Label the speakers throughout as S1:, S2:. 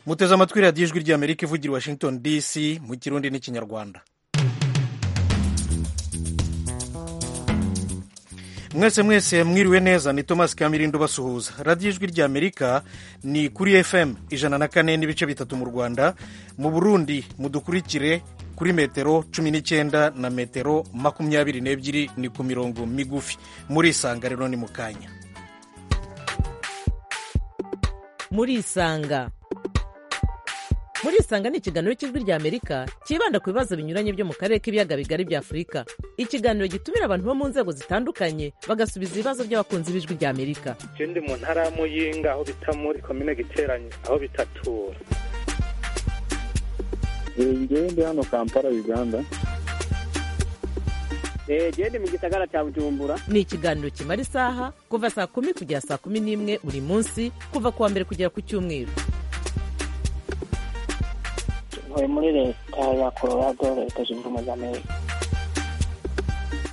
S1: muteze amatwi radiyo ijwi ry'amerika ivugira i washington dc mu kirundi n'ikinyarwanda mwese mwese mwiriwe neza ni thomas kamirindo basuhuza radiyo ijwi ry'amerika ni kuri fm ijana na kane n'ibice bitatu mu rwanda mu burundi mudukurikire kuri metero cumi n'icyenda na metero makumyabiri n'ebyiri ni ku mirongo migufi muri isanga rero ni mu kanya
S2: muri isanga muri isanga ni ikiganiro cy'ijwi ry'amerika cyibanda ku bibazo binyuranye byo mu karere k'ibiyaga bigari bya afurika ikiganiro gitumira abantu bo mu nzego zitandukanye bagasubiza ibibazo by'abakunzi b'ijwi ry'amerika
S3: je ndi mu ntara ya muyinga aho bita muri komine giteranyi aho bitatura
S4: ngewe ndi hano kampala uganda
S5: gende mu gisagara cya bujumbura
S2: ni ikiganiro kimara isaha kuva saa kumi kugera saa kumi n'imwe buri munsi kuva ku wa mbere kugera ku cyumweru
S6: ntuye muri leta ya colorado leta zunze ubumwe za amerika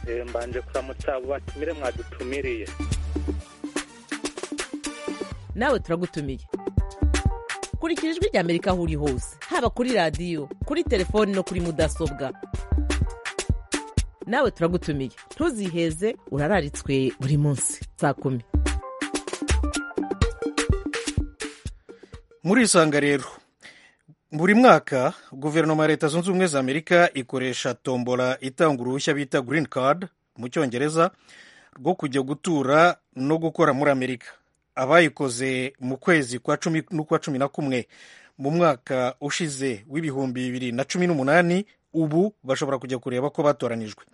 S3: Eh, mbanje kuramutsa abo batumire mwadutumiriye
S2: nawe turagutumiye kurikira ijwi ry'amerika aho uri hose haba kuri radiyo kuri telefoni no kuri mudasobwa nawe turagutumiye ntuziheze urararitswe buri munsi saa kumi
S1: muri isanga rero buri mwaka guverinoma ya leta zunze ubumwe za amerika ikoresha tombola itanga uruhushya bita green card mu cyongereza rwo kujya gutura no gukora muri amerika abayikoze mu kwezi kwa cumi n'ukwa cumi na kumwe mu mwaka ushize w'ibihumbi bibiri na cumi n'umunani ubu bashobora kujya kureba ko batoranijwe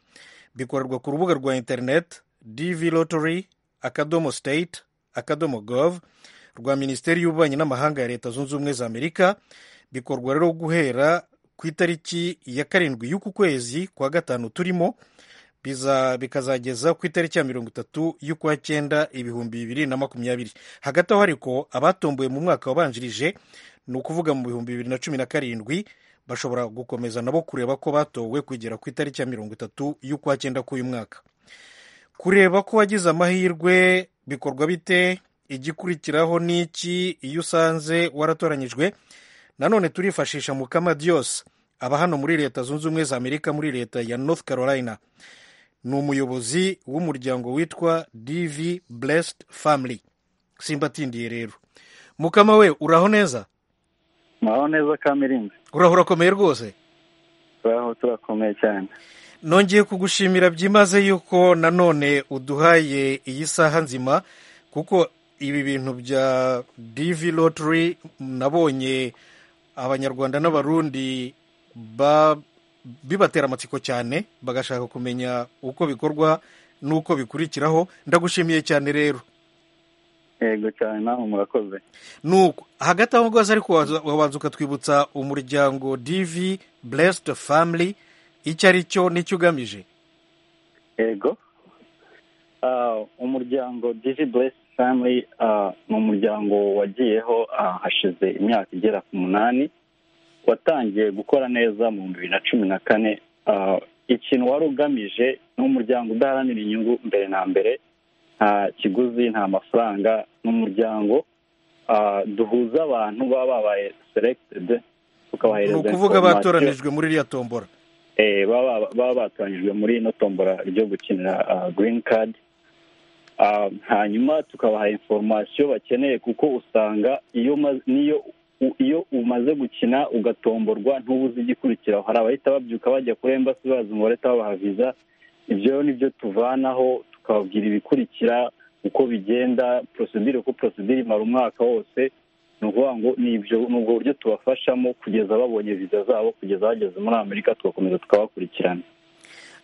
S1: bikorerwa ku rubuga rwa interineti dv lottery akadomo state akadomo gov rwa minisiteri y'ububanyi n'amahanga ya leta zunze ubumwe za amerika bikorwa rero guhera ku itariki ya karindwi y'uku kwezi kwa gatanu turimo biza bikazageza ku itariki ya mirongo itatu y'ukwa cyenda ibihumbi bibiri na makumyabiri hagati aho ariko abatomboye mu mwaka wabanjirije ni ukuvuga mu bihumbi bibiri na cumi na karindwi bashobora gukomeza nabo kureba ko batowe kugera ku itariki ya mirongo itatu y'ukwa cyenda k'uyu mwaka kureba ko wagize amahirwe bikorwa bite igikurikiraho ni iki iyo usanze waratoranyijwe nanone turifashisha mukama dios aba hano muri leta zunze ubumwe za amerika muri leta ya north carolina ni umuyobozi w'umuryango witwa dv blessed family simbatindiye rero mukama we uraho neza
S4: mwaho neza kamirinda
S1: uraho urakomeye rwose
S4: turaho turakomeye cyane
S1: nongeye kugushimira byimaze yuko nanone uduhaye iyi saha nzima kuko ibi bintu bya dv lottery nabonye abanyarwanda n'abarundi ba- bibatera amatsiko cyane bagashaka kumenya uko bikorwa n'uko bikurikiraho ndagushimiye cyane rero
S4: yego cyane nawe murakoze
S1: nuko hagati aho rwose ariko waza- wabanza ukatwibutsa umuryango dv blessed family icyo ari cyo n'icyo ugamije
S4: yego Ah, umuryango divi buresi family ah, ni umuryango wagiyeho ah, hashize imyaka igera ku munani watangiye gukora neza mu bihumbi bibiri na cumi na kane Ah, ikintu wari ugamije ni umuryango udaharanira inyungu mbere na mbere nta kiguzi nta mafaranga ni umuryango ah, duhuza abantu baba babaye selected
S1: ni
S4: tukabahereza
S1: ukuvuga
S4: information.
S1: batoranijwe muri iriya tombora
S4: Eh, baba baba batoranyijwe muri ino tombora ryo gukinira ah, green card Ah, hanyuma tukabaha informasiyo bakeneye kuko usanga iyo ma- niyo u- iyo umaze gukina ugatomborwa ntubuze igikurikiraho hari abahita babyuka bajya kuri embassy baza umubare babaha viza ibyo rero nibyo tuvanaho tukababwira ibikurikira uko bigenda procedure uko procedure imara umwaka wose ni ukuvuga ngo ni ibyo ni ubwo buryo tubafashamo kugeza babonye viza zabo kugeza bageze muri amerika tugakomeza tukabakurikirana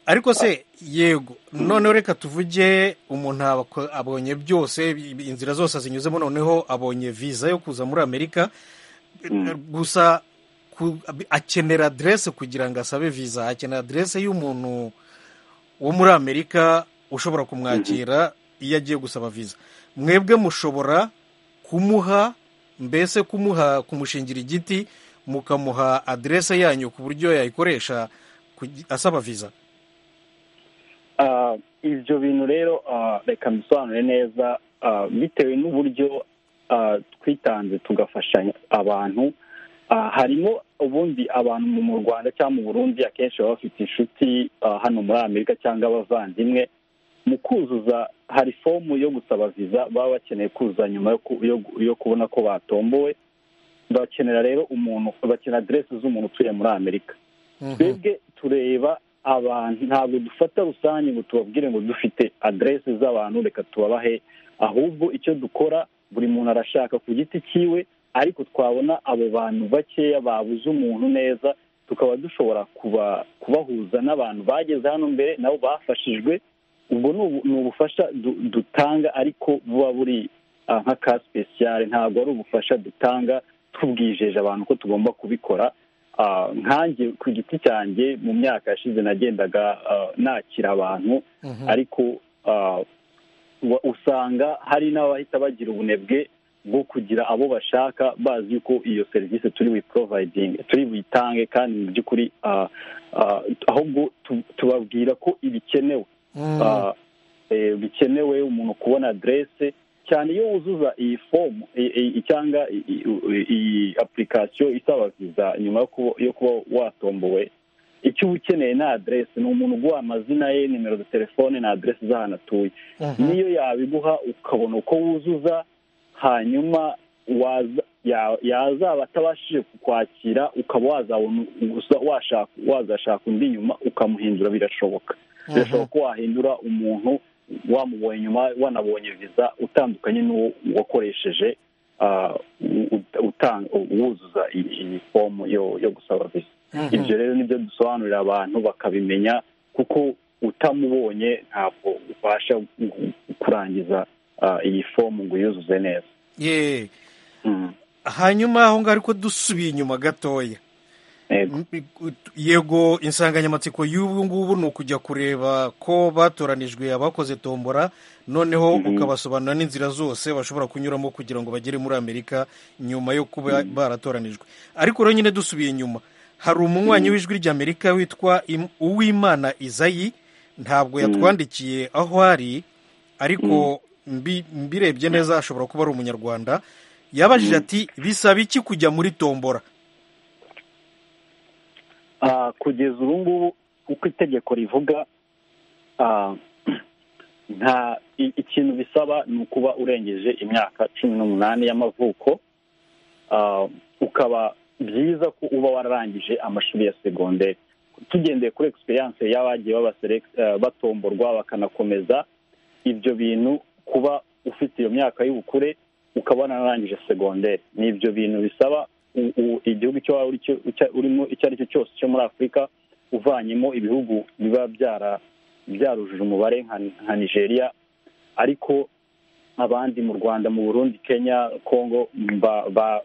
S1: ariko se yego noneho reka tuvuge umuntu abako- abonye byose i- inzira zose zinyuzemo noneho abonye viza yo kuza muri amerika
S4: Mm.
S1: gusa ku- akenera aderese kugira ngo asabe viza akenera aderese y'umuntu wo muri amerika ushobora kumwakira iyo agiye gusaba viza mwebwe mushobora kumuha mbese kumuha kumushingira igiti mukamuha aderese yanyu ku buryo yayikoresha kugi- asaba viza
S4: Ah, ibyo bintu rero ah, reka mbisobanure neza ah, bitewe n'uburyo ah, twitanze tugafashanya abantu Ah, harimo ubundi abantu mu rwanda cyangwa mu burundi akenshi baba bafite inshuti ah, hano muri amerika cyangwa abavandimwe mu kuzuza hari fomu yo gusaba viza baba bakeneye kuzuza nyuma yo ku- yo gu- yo kubona ko batombowe bakenera rero umuntu bakenera aderesi z'umuntu utuye muri amerika
S1: Mhm.
S4: twebwe tureba abantu ntabwo dufata rusange ngo tubabwire ngo dufite aderesi z'abantu reka tubabahe ahubwo icyo dukora buri muntu arashaka ku giti cyiwe ariko twabona abo bantu bakeya babuze umuntu neza tukaba dushobora kuba kubahuza n'abantu bageze hano mbere nabo bafashijwe ubwo ni ubu- ni ubufasha du- dutanga ariko buba buri ah, nka ka sipesiyare ntabwo ari ubufasha dutanga tubwijeje abantu ko tugomba kubikora Ah, nkanjye ku giti cyanjye mu myaka yashize nagendaga ah, nakira abantu
S1: Mhm.
S4: ariko ah, wa- usanga hari n'abahita bagira ubunebwe bwo kugira abo bashaka bazi ko iyo serivisi turi buyiporovayidinge turi buyitange kandi mu by'ukuri ah, ah, ahubwo tu- tubabwira ko ibikenewe
S1: Mhm.
S4: Ah, eh, bikenewe umuntu kubona aderese cyane iyo wuzuza iyi fomu i- i- cyangwa i- i- i- iyi apurikasiyo isaba viza nyuma yo kuba- yo kuba watombowe icyo uba ukeneye ni aderese ni umuntu uguha amazina ye nimero za telefone na aderese z'ahantu atuye
S1: Mhm.
S4: niyo yabiguha ukabona uko wuzuza hanyuma waza- ya- yazaba atabashije kukwakira ukaba wazabona gusa washaka- wazashaka undi nyuma ukamuhindura birashoboka birashoboka ko wahindura umuntu wamubonye nyuma wanabonye viza utandukanye n'uwo wakoresheje ah, u- ut- utan- wuzuza iyi iyi fomu yo- yo gusaba viza
S1: Mhm.
S4: ibyo rero nibyo dusobanurira abantu bakabimenya kuko utamubonye ntabwo ubasha kurangiza ah, iyi fomu ngo uyuzuze neza
S1: Ye.
S4: Mm.
S1: hanyuma aho ngaho ariko dusubiye inyuma gatoya
S4: Yego.
S1: M- yego insanganyamatsiko y'ubu ngubu ni ukujya kureba ko batoranijwe abakoze tombora noneho
S4: Mhm.
S1: ukabasobanurira n'inzira zose bashobora kunyuramo kugira ngo bagere muri amerika nyuma yo kuba baratoranijwe ariko rero nyine dusubiye inyuma hari umunywanyi w'ijwi ry'amerika witwa Im- uwimana izayi ntabwo yatwandikiye aho ari ariko mbi- mbirebye neza ashobora kuba ari umunyarwanda yabajije ati bisaba iki kujya muri tombora
S4: Ah, kugeza ubu ngubu uko itegeko rivuga ah, nta i- ikintu bisaba ni ukuba urengeje imyaka cumi n'umunani y'amavuko Ah, ukaba byiza ko uba wararangije amashuri ya segonderi tugendeye kuri egisperiyanse y'abagiye babaselect- ah, batomborwa bakanakomeza ibyo bintu kuba ufite iyo myaka y'ubukure ukaba wanarangije segonderi ni ibyo bintu bisaba u- u- igihugu icyo waba uri cyo- icya- urimo icyo ari cyo cyose cyo muri afurika uvanyemo ibihugu biba byara- byarujuje umubare nka- nka nigeria ariko abandi mu rwanda mu burundi kenya congo ba- ba-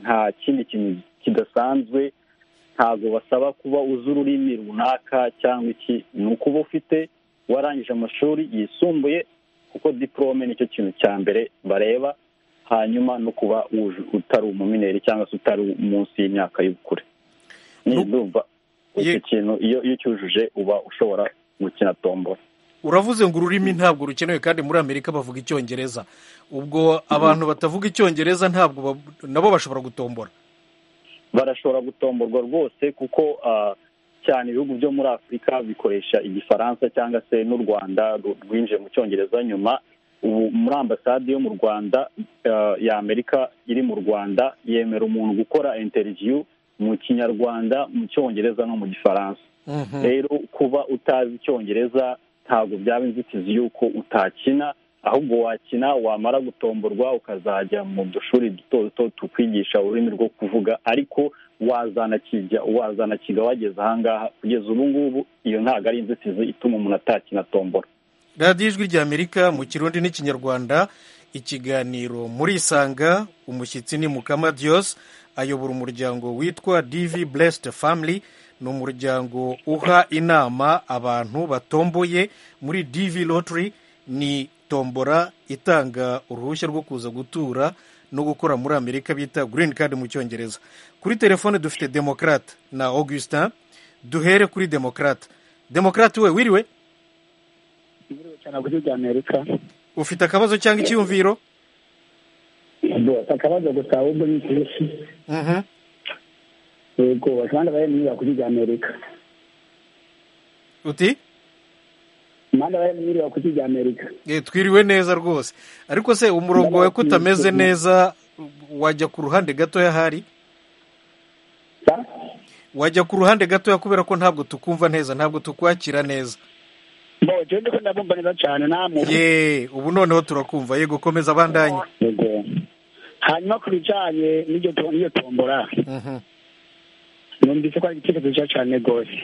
S4: nta kindi kintu kidasanzwe ntabwo basaba kuba uzi ururimi runaka cyangwa iki ni ukuba ufite warangije amashuri yisumbuye kuko diporome nicyo kintu cya mbere bareba hanyuma no kuba wuje- utari umumineri cyangwa se utari munsi y'imyaka y'ubukure
S1: Nu-
S4: ndumva icyo
S1: Ye-
S4: kintu iyo iyo ucyujuje uba ushobora gukina tombora
S1: uravuze ngo ururimi ntabwo rukenewe kandi muri amerika bavuga icyongereza ubwo abantu batavuga icyongereza ntabwo bab- nabo bashobora gutombora
S4: barashobora gutomborwa rwose kuko ah, cyane ibihugu byo muri afurika bikoresha igifaransa cyangwa se n'u rwanda ru- rwinjiye mu cyongereza nyuma ubu muri ambasade yo mu rwanda ah, ya amerika iri mu rwanda yemera umuntu gukora interiviyu mu kinyarwanda mu cyongereza no mu gifaransa
S1: Mhm.
S4: rero kuba utazi icyongereza ntabwo byaba inzitizi y'uko utakina ahubwo wakina wamara gutomborwa ukazajya mu dushuri duto duto tukwigisha ururimi rwo kuvuga ariko wazanakijya wazanakiga wageze ahangaha kugeza ubu ngubu iyo ntabwo ari inzitizi ituma umuntu atakina tombora
S1: radiyo ijwi rya amerika mu kirundi n'ikinyarwanda ikiganiro murisanga umushyitsi ni mukama diyos ayobora umuryango witwa divi blessed family ni umuryango uha inama abantu batomboye muri divi lottery ni tombora itanga uruhushya rwo kuza gutura no gukora muri amerika bita green card mu cyongereza kuri telefone dufite demokrate na augustin duhere kuri demokrate demokrate we wiriwe
S6: muri cyane buryo bya amerika
S1: ufite akabazo cyangwa icyiyumviro
S6: akabazo gusa ahubwo ni kenshi
S1: Mhm.
S6: yego bashobora bari mu nyubako ry'amerika
S1: uti
S6: impande bari mu nyubako ry'amerika
S1: Eh, twiriwe neza rwose ariko se umurongo wawe ko utameze neza wajya ku ruhande gatoya hari wajya ku ruhande gatoya kubera ko ntabwo tukumva neza ntabwo tukwakira neza
S6: bo jya ndi ko ndabumva neza cyane namwe
S1: ye ubu noneho turakumva yego komeza abandanye
S6: yego hanyuma ku bijyanye n'iryo to- n'iyo tombora
S1: Mhm,
S6: numvise ko ari igitekerezo cyiza cyane rwose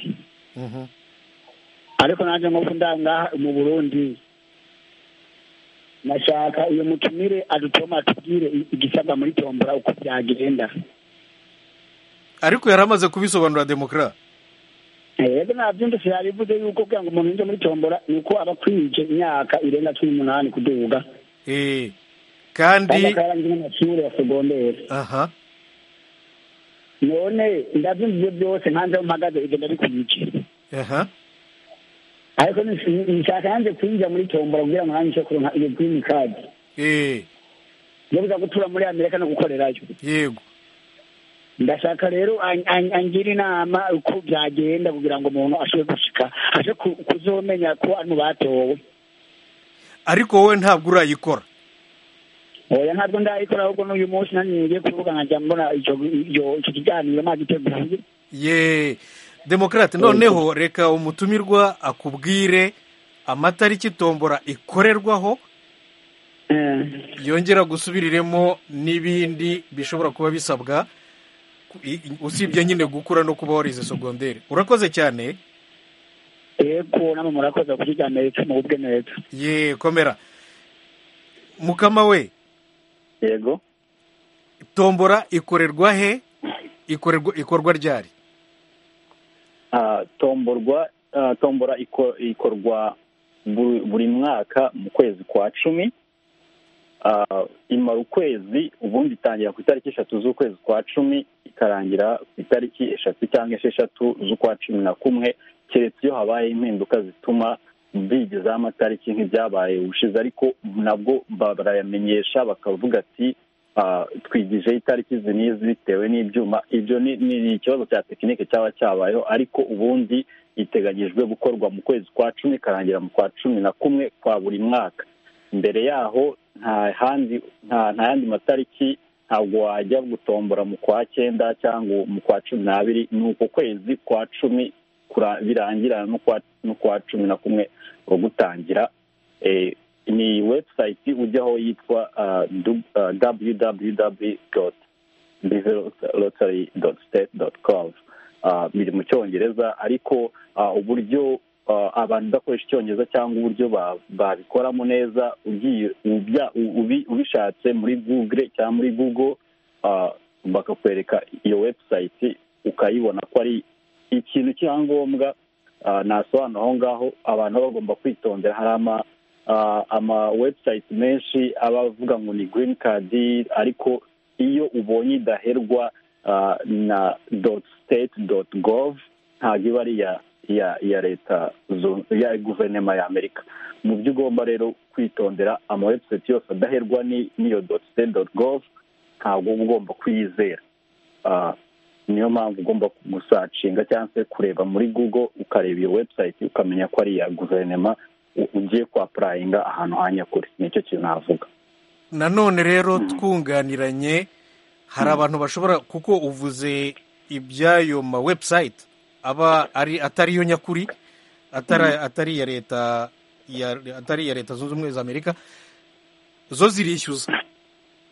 S1: mhm.
S6: ariko nanjye nk'uko ndanga mu burundi nashaka uyu mutumire adutoma atubwire i- igisabwa muri tombora uko byagenda
S1: ariko yari amaze kubisobanura demokra
S6: yego nabyumvise yabivuze yuko kugira ngo umuntu yinjire muri tombora ni uko aba akwije imyaka irenga cumi n'umunani kuduga
S1: Eh,
S6: kandi
S1: kandi
S6: akaba yarangije n'amashuri ya segonderi
S1: aha
S6: none ndabyumvise byose nkanze aho mpagaze ibyo ndabikwije
S1: aha
S6: ariko nis- nshaka yanze kwinjira muri tombora kugira ngo nanjye nshobore kuronka iyo girini kadi
S1: Eh,
S6: yo kuza gutura muri amerika no gukorerayo
S1: yego
S6: ndashaka rero an- an- angira inama uko byagenda kugira ngo umuntu ashobore gushika aje ku- kuzomenya ko ari mu batowe
S1: ariko wowe ntabwo urayikora
S6: oya ntabwo ndayikora ahubwo n'uyu munsi nanjye ngiye kuvuga nkajya mbona icyo iyo- icyo kiganiro magiteguye
S1: ye demokarate noneho reka umutumirwa akubwire amatariki tombora ikorerwaho yongera gusubiriremo n'ibindi bishobora kuba bisabwa ku- i- i- usibye nyine gukura no kuba warize segonderi urakoze cyane
S6: yego namwe murakoze ku kiganiro cy'umubwe neza
S1: ye komera mukama we
S4: yego
S1: tombora ikorerwa he ikorerwa ikorwa ryari
S4: Ah, tomborwa ah, tombora iko- ikorwa bu- buri mwaka mu kwezi kwa cumi Ah, imara ukwezi ubundi itangira ku itariki eshatu z'ukwezi kwa cumi ikarangira ku itariki eshatu cyangwa esheshatu z'ukwa cumi na kumwe keretse iyo habaye impinduka zituma bigezaho amatariki nk'ibyabaye ubushize ariko nabwo ba- barayamenyesha bakavuga ati ah, twigijeho itariki izi n'izi bitewe n'ibyuma ibyo ni ni ikibazo cya tekinike cyaba cyabayeho ariko ubundi iteganyijwe gukorwa mu kwezi kwa cumi ikarangira mu kwa cumi na kumwe kwa buri mwaka mbere yaho nta handi nta nta yandi matariki ntabwo wajya gutombora mu kwa cyenda cyangwa mu kwa cumi n'abiri ni uko kwezi kwa cumi kura- birangirana n'ukwa n'ukwa cumi na kumwe ko gutangira Eh, ni website ujyaho yitwa ah, du- ah, www.bizerotary.state.gov Ah, biri mu cyongereza ariko ah, uburyo ah, abantu udakoresha icyongereza cyangwa uburyo ba- babikoramo neza ugiye ubya- u- ubi- ubishatse muri google cyangwa muri google ah, bakakwereka iyo website ukayibona ko ari ikintu cyangombwa ah, nasobanura aho ngaho abantu baba bagomba kwitondera hari ama ah, ama website menshi aba avuga ngo ni green card ariko iyo ubonye idaherwa ah, na dot state dot gov ntabwo iba ari iya iya iya leta zu- iya guverinoma ya amerika mu byo ugomba rero kwitondera ama website yose adaherwa ni- n'iyo dot state dot gov ntabwo uba ugomba kuyizera Ah, niyo mpamvu ugomba gusacinga cyangwa se kureba muri google ukareba iyo website ukamenya ko ari iya guverinoma u- ugiye kwapurayinga ahantu ha nyakuri nicyo kintu navuga
S1: nanone rero twunganiranye hari abantu bashobora kuko uvuze iby'ayo ma website aba ari atari yo nyakuri atari atari iya leta ya- atari iya leta zunze ubumwe za amerika zo zirishyuza
S4: zo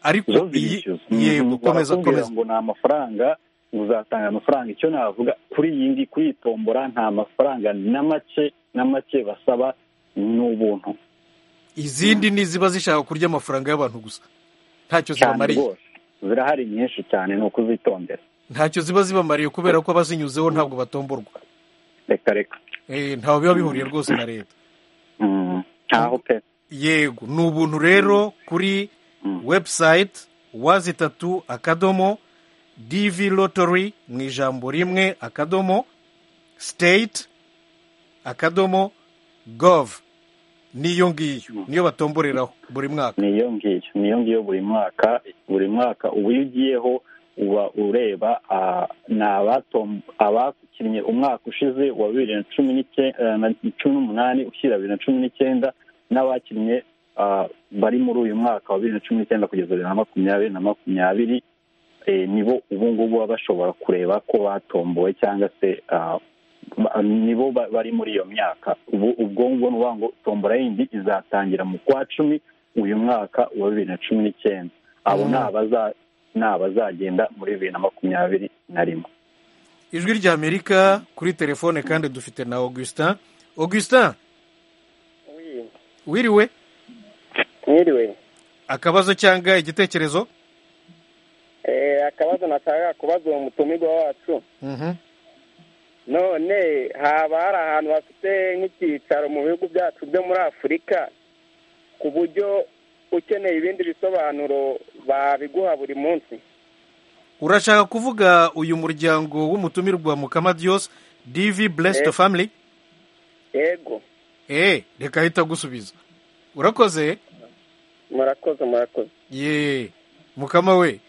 S1: ariko iyi
S4: zirishyuza
S1: yego
S4: Mhm.
S1: komeza
S4: Barakubwira
S1: komeza
S4: ngo ni amafaranga uzatanga amafaranga icyo navuga kuri iyi ngi kuri iyi tombora nta mafaranga na make na make basaba ni ubuntu
S1: izindi ni iziba zishaka kurya amafaranga y'abantu gusa ntacyo
S4: cyane
S1: zibamariye
S4: rwose zirahari nyinshi cyane ni ukuzitondera
S1: ntacyo ziba zibamariye kubera ko abazinyuzeho ntabwo batomborwa
S4: reka reka
S1: Eh, ntaho biba bihuriye rwose na leta
S4: Mhm. ntaho pe
S1: yego ni ubuntu rero kuri
S4: Mm.
S1: website wazi itatu akadomo dv lottery mu ijambo rimwe akadomo state akadomo gov niyo ngiyo niyo batomboreraho buri mwaka
S4: niyo ngiyo niyo ngiyo buri mwaka buri mwaka uba iyo ugiyeho uba ureba ah, ni abatom- abakinnye umwaka ushize wa bibiri na cumi n'icyenda cumi n'umunani ushyira bibiri na cumi n'icyenda n'abakinnye ah, bari muri uyu mwaka wa bibiri na cumi n'icyenda kugeza bibiri na makumyabiri na makumyabiri eh, nibo ubu ngubu baba bashobora kureba ko batombowe cyangwa se ah, ba- nibo ba- bari muri iyo myaka ubu ubwo ngubwo ni ukuvuga ngo tombora yindi izatangira mu kwa cumi uyu mwaka wa bibiri na cumi n'icyenda abo
S1: Mm.
S4: ni abaza- ni abazagenda muri bibiri na makumyabiri na rimwe
S1: ijwi rya amerika kuri telefone kandi dufite na augustin augustin wiriwe
S5: mwiriwe
S1: akabazo cyangwa igitekerezo
S5: Eh, akabazo nashaka kubaza uwo mutumirwa wacu
S1: Mhm.
S5: none haba hari ahantu hafite nk'icyicaro mu bihugu byacu byo muri afurika ku buryo ukeneye ibindi bisobanuro babiguha buri munsi
S1: urashaka kuvuga uyu muryango w'umutumirwa mukamadios dv blessed
S5: Eh.
S1: family
S5: yego
S1: eh reka ahita agusubiza urakoze
S5: murakoze murakoze
S1: ye mukama we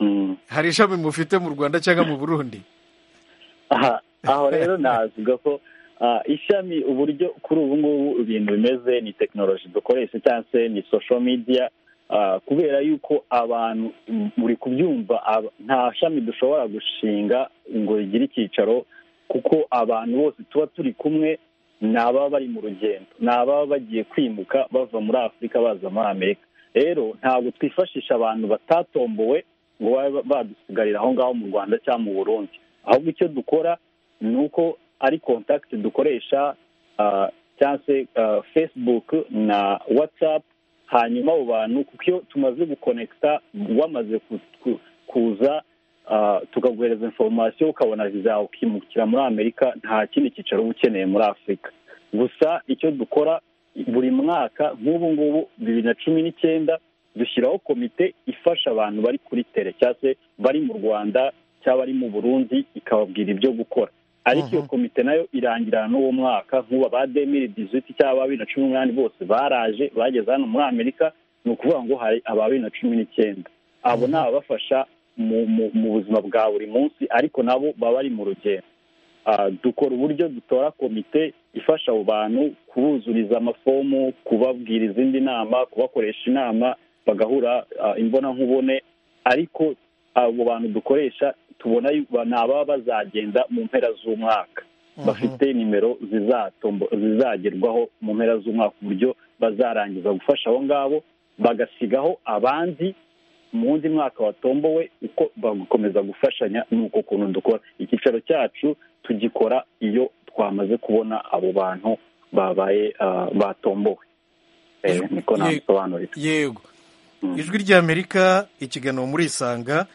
S4: Mm.
S1: hari ishami mufite mu rwanda cyangwa mu burundi
S4: aha aho rero navuga ko ah, ishami uburyo kuri ubu ngubu ibintu bimeze ni tekinoloji dukoresha cyangwa se ni social media ah, kubera yuko abantu mm, muri kubyumva ab- nta shami dushobora gushinga ngo rigire icyicaro kuko abantu bose tuba turi kumwe ni ababa bari mu rugendo ni ababa bagiye kwimuka bava muri afurika baza muri amerika rero ntabwo twifashisha abantu batatombowe ngo babe badusigarira aho ngaho mu rwanda cyangwa mu burundi ahubwo icyo dukora ni uko ari kontakiti dukoresha ah, cyangwa se ah, facebook na whatsapp hanyuma abo bantu kuko iyo tumaze gukonekita wamaze ku- ku- kuza ah, tukaguhereza inforomasiyo ukabona viza yawe ukimukira muri amerika nta kindi cyicaro uba ukeneye muri afurika gusa icyo dukora buri mwaka nk'ubu ngubu bibiri na cumi n'icyenda dushyiraho komite ifasha abantu bari kuri tere cyangwa se bari mu rwanda cyangwa bari mu burundi ikababwira ibyo gukora ariko iyo komite nayo irangirana n'uwo mwaka nk'ubu ba demiri diziti cyangwa ba bibiri na cumi n'umunani bose baraje bageze hano muri amerika ni ukuvuga ngo hari aba bibiri na cumi n'icyenda abo ni ababafasha mu, mu, mu buzima bwa buri munsi ariko nabo baba bari mu rugendo Ah, dukora uburyo dutora komite ifasha abo bantu kubuzuriza amafomu kubabwira izindi nama kubakoresha inama bagahura ah, imbonankubone ariko abo bantu dukoresha tubona yu- ba- ni ababa bazagenda mu mpera z'umwaka bafite nimero zizatombo- zizagerwaho mu mpera z'umwaka uburyo bazarangiza gufasha abo ngabo bagasigaho abandi mu wundi mwaka watombowe uko bagakomeza gufashanya n'uko kuntu dukora icyicaro cyacu tugikora iyo twamaze kubona abo bantu babaye ah, batombowe Eh, niko
S1: Ye-
S4: nabisobanurira
S1: yego
S4: Mm.
S1: ijwi rya amerika ikiganiro muri isanga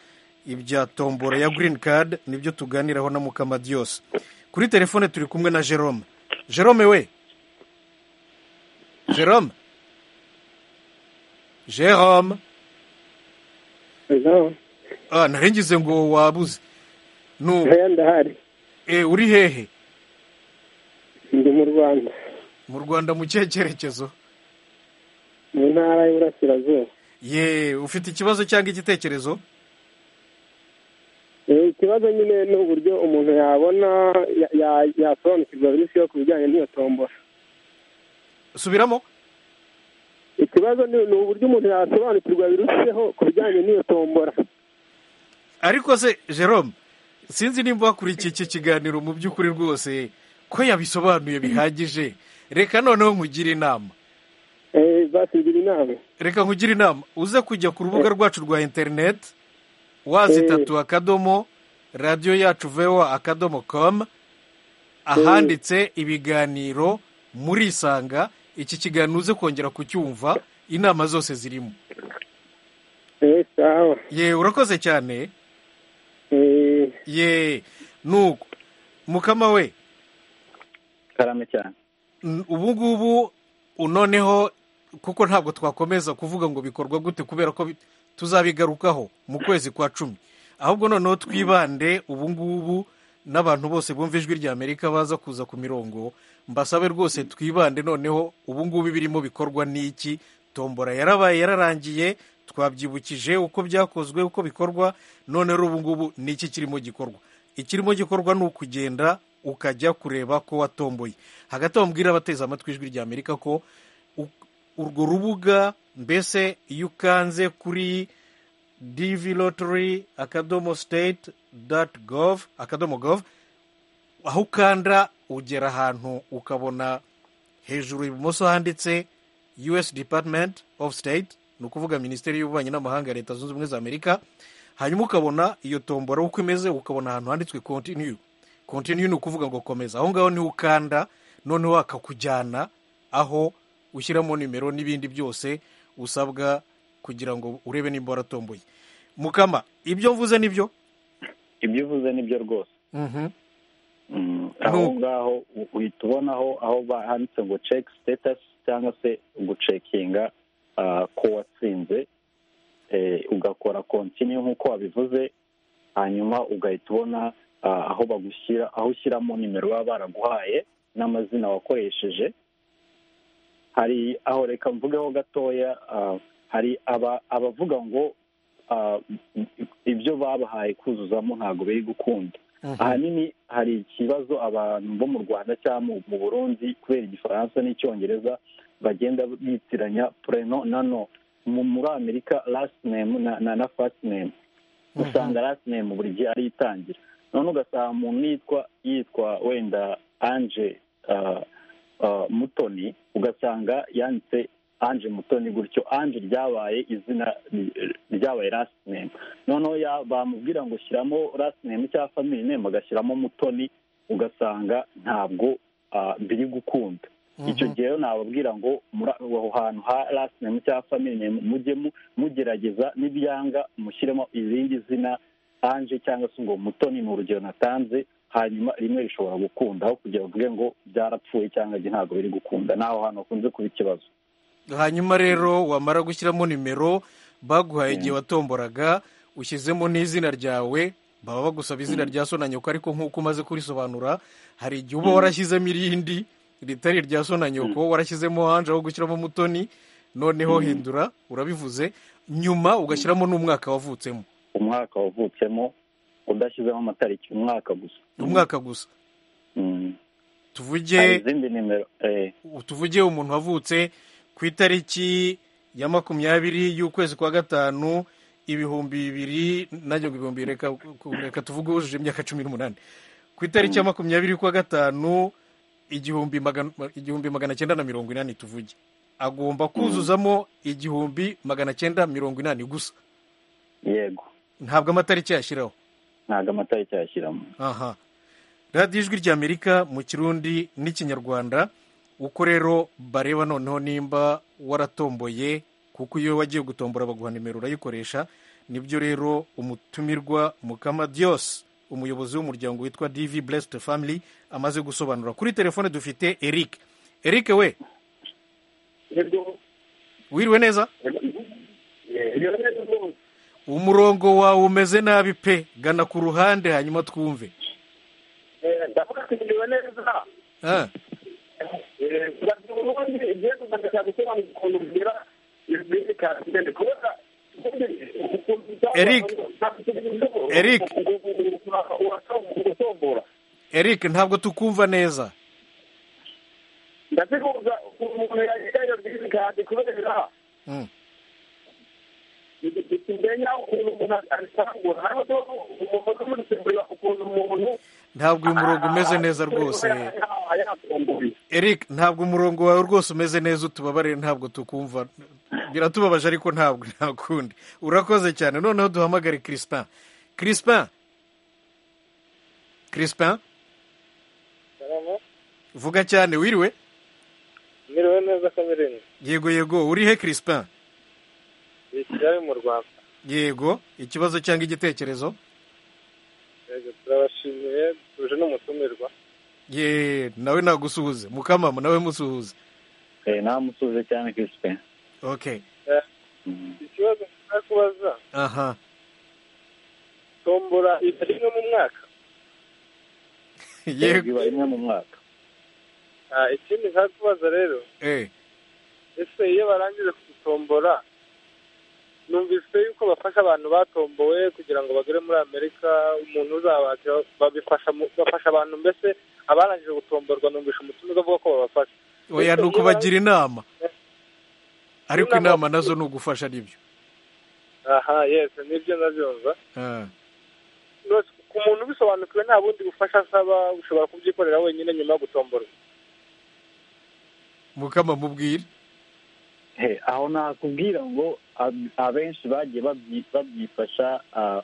S1: ibya tombora ya green card nibyo tuganiraho na mukamadios kuri telefone turi kumwe na jerome jerome we jerome jerome ah, nari ngize ngo wabuze nu
S5: ndahari
S1: e, uri hehe
S5: ndi mu rwanda
S1: mu rwanda mu kihe cyerekezo
S5: mu ntara y'iburasirazuba
S1: ye ufite ikibazo cyangwa igitekerezo
S5: Eh, ikibazo nyine ni uburyo umuntu yabona ya- ya- yasobanukirwa byinshi yo ku bijyanye n'iyo tombora
S1: subiramo
S5: ikibazo ni ni uburyo umuntu yasobanukirwa biruseho ku bijyanye n'iyo tombora
S1: ariko se jerome sinzi nimba wakurikiye iki kiganiro mu by'ukuri rwose ko yabisobanuye bihagije reka noneho nkugire inama
S5: Eh, basigira inama
S1: reka nkugire inama uze kujya ku rubuga rwacu rwa interineti wazitatu akadomo radiyo yacu vewa akadomo komu ahanditse ibiganiro murisanga iki kiganiro uze kongera kucyumva inama zose zirimo
S5: Eh, sawa
S1: ye urakoze cyane
S5: Eh,
S1: ye nuko mukama we
S4: karame cyane
S1: n- ubu ngubu noneho kuko ntabwo twakomeza kuvuga ngo bikorwa gute kubera ko bi- tuzabigarukaho mu kwezi kwa cumi ahubwo noneho twibande ubu ngubu n'abantu bose bumva ijwi ry'amerika baza kuza ku mirongo mbasabe rwose twibande noneho ubu ngubu ibirimo bikorwa n'iki tombora yarabaye yararangiye twabyibukije uko byakozwe uko bikorwa none rero ubu ngubu ni iki kirimo gikorwa ikirimo gikorwa ni ukugenda ukajya kureba ko watomboye hagati aho mbwira abateze amatwi ijwi rya amerika ko u- urwo rubuga mbese iyo ukanze kuri divi lotori akadomo siteti dati gov akadomo gov aho ukanda ugera ahantu ukabona hejuru ibumoso handitse us department of state ni ukuvuga minisiteri y'ububanyi n'amahanga ya leta zunze ubumwe za amerika hanyuma ukabona iyo tombora uko imeze ukabona ahantu handitswe continue continue ni ukuvuga ngo komeza aho ngaho niho ukanda noneho akakujyana aho ushyiramo nimero n'ibindi byose usabwa kugira ngo urebe nimba waratomboye mukama ibyo mvuze nibyo
S4: ibyo uvuze nibyo rwose
S1: Mhm.
S4: Mm,
S1: Aho-
S4: aho ngaho u- uhita ubonaho aho ba- handitse ngo check status cyangwa se gucekinga ah, ko watsinze Eh, ugakora continue nk'uko wabivuze hanyuma ugahita ubona ah, aho bagushyira aho ushyiramo nimero baba baraguhaye n'amazina wakoresheje hari aho reka mvugeho gatoya ah, hari aba- abavuga ngo ah, ibyo babahaye kuzuzamo ntabwo biri gukunda
S1: Mhm.
S4: ahanini hari ikibazo abantu bo mu rwanda cyangwa mu- mu burundi kubera igifaransa n'icyongereza bagenda bitiranya preno na no Mu- muri amerika last name na, na, na first name usanga last name buri gihe ari itangira none ugasanga umuntu yitwa yitwa wenda anje ah, ah, mutoni ugasanga yanditse anje mutoni gutyo anje ryabaye izina ry- ryabaye last name noneho ya- bamubwira ngo shyiramo last name cyangwa family name agashyiramo mutoni ugasanga ntabwo ah, biri gukunda icyo gihe rero nababwira ngo muri aho hantu ha last name cyangwa family name mujye mu- mugerageza n'ibyanga mushyiremo irindi zina anje cyangwa se ngo mutoni ni urugero natanze hanyuma rimwe rishobora gukunda aho kugira bavuge ngo byarapfuye cyangwa njye ntabwo biri gukunda naho hantu hakunze kuba ikibazo
S1: hanyuma rero wamara gushyiramo nimero baguhaye igihe watomboraga ushyizemo n'izina ryawe baba bagusaba izina rya so na nyoko ariko nk'uko umaze kurisobanura hari igihe uba warashyizemo irindi ritari irya so na nyoko warashyizemo hanje aho gushyiramo mutoni noneho hindura urabivuze nyuma ugashyiramo n'umwaka wavutsemo
S4: umwaka wavutsemo udashyizemo amatariki umwaka gusa
S1: umwaka gusa
S4: Mm. hari
S1: tuvuge
S4: izindi nimero eh,
S1: tuvuge umuntu wavutse ku itariki ya makumyabiri y'ukwezi kwa gatanu ibihumbi bibiri najya ngo ibihumbi reka reka tuvuge wujuje imyaka cumi n'umunani ku itariki ya makumyabiri y'ukwa gatanu igihumbi magana igihumbi magana cyenda na mirongo inani tuvuge agomba kuzuzamo igihumbi magana cyenda mirongo inani gusa
S4: yego
S1: ntabwo amatariki yashyiraho
S4: ntabwo amatariki yashyiramo
S1: aha radiyo ijwi rya amerika mu kirundi n'ikinyarwanda uko rero bareba noneho nimba waratomboye kuko iyo wagiye gutombora baguha nimero urayikoresha nibyo rero umutumirwa mukama diyos umuyobozi w'umuryango witwa divi blessed family amaze gusobanura kuri telefone dufite eric eric we wiriwe neza umurongo wawe umeze nabi pe gana ku ruhande hanyuma twumve
S5: ndavuga ko ibyo neza
S1: Ah,
S5: kugira ngo ubundi igihe kuzajya gusobanura ukuntu bigira ibindi kandi ndende kubera
S1: Eric. Eric.
S5: uratombora
S1: eric ntabwo tukumva neza
S5: ndazikuza umuntu yagiye ibindi kandi kubera
S1: Mm.
S5: bitumenya ukuntu umuntu abitangura hariho umuntu uri gusimbura ukuntu umuntu
S1: ntabwo uyu murongo umeze neza rwose
S5: yatomboye
S1: eric ntabwo umurongo wawe rwose umeze neza utubabarire ntabwo tukumva biratubabaje ariko ntabwo nta kundi urakoze cyane noneho duhamagare crispin crispin crispin vuga cyane wiriwe
S3: Miriwe neza kamereni.
S1: yego yego uri he crispin
S3: Ni Kigali mu Rwanda.
S1: yego ikibazo cyangwa igitekerezo
S3: Yego turabashimiye tuje n'umutumirwa.
S1: ye nawe nagusuhuze mukamama nawe musuhuze
S4: eh, namusubize cyane Crispin
S1: okay
S4: Mm.
S3: Ikibazo nshaka kubaza
S1: aha
S3: tombora iba rimwe mu mwaka.
S1: yego
S4: iba rimwe mu mwaka
S7: Ah, ikindi nshaka kubaza rero
S1: eh
S7: ese iyo barangije kugutombora numvise yuko bafasha abantu batombowe kugira ngo bagere muri amerika umuntu uzabakira babifasha mu- bafasha abantu mbese abarangije gutomborwa numvise umutima uvuga ko babafasha
S1: oya
S7: Ese
S1: ni
S7: iyo
S1: ukubagira inama ariko
S7: Inama-
S1: inama nazo ni ugufasha nibyo
S7: aha yesi nibyo ndabyumva
S1: Ah,
S7: Rwose ku muntu ubisobanukiwe nta bundi bufasha asaba ushobora kubyikorera wenyine nyuma yo gutomborwa
S1: mukama mubwire
S4: He, aho nakubwira ngo ab- abenshi bagiye babyi- babyifasha ah,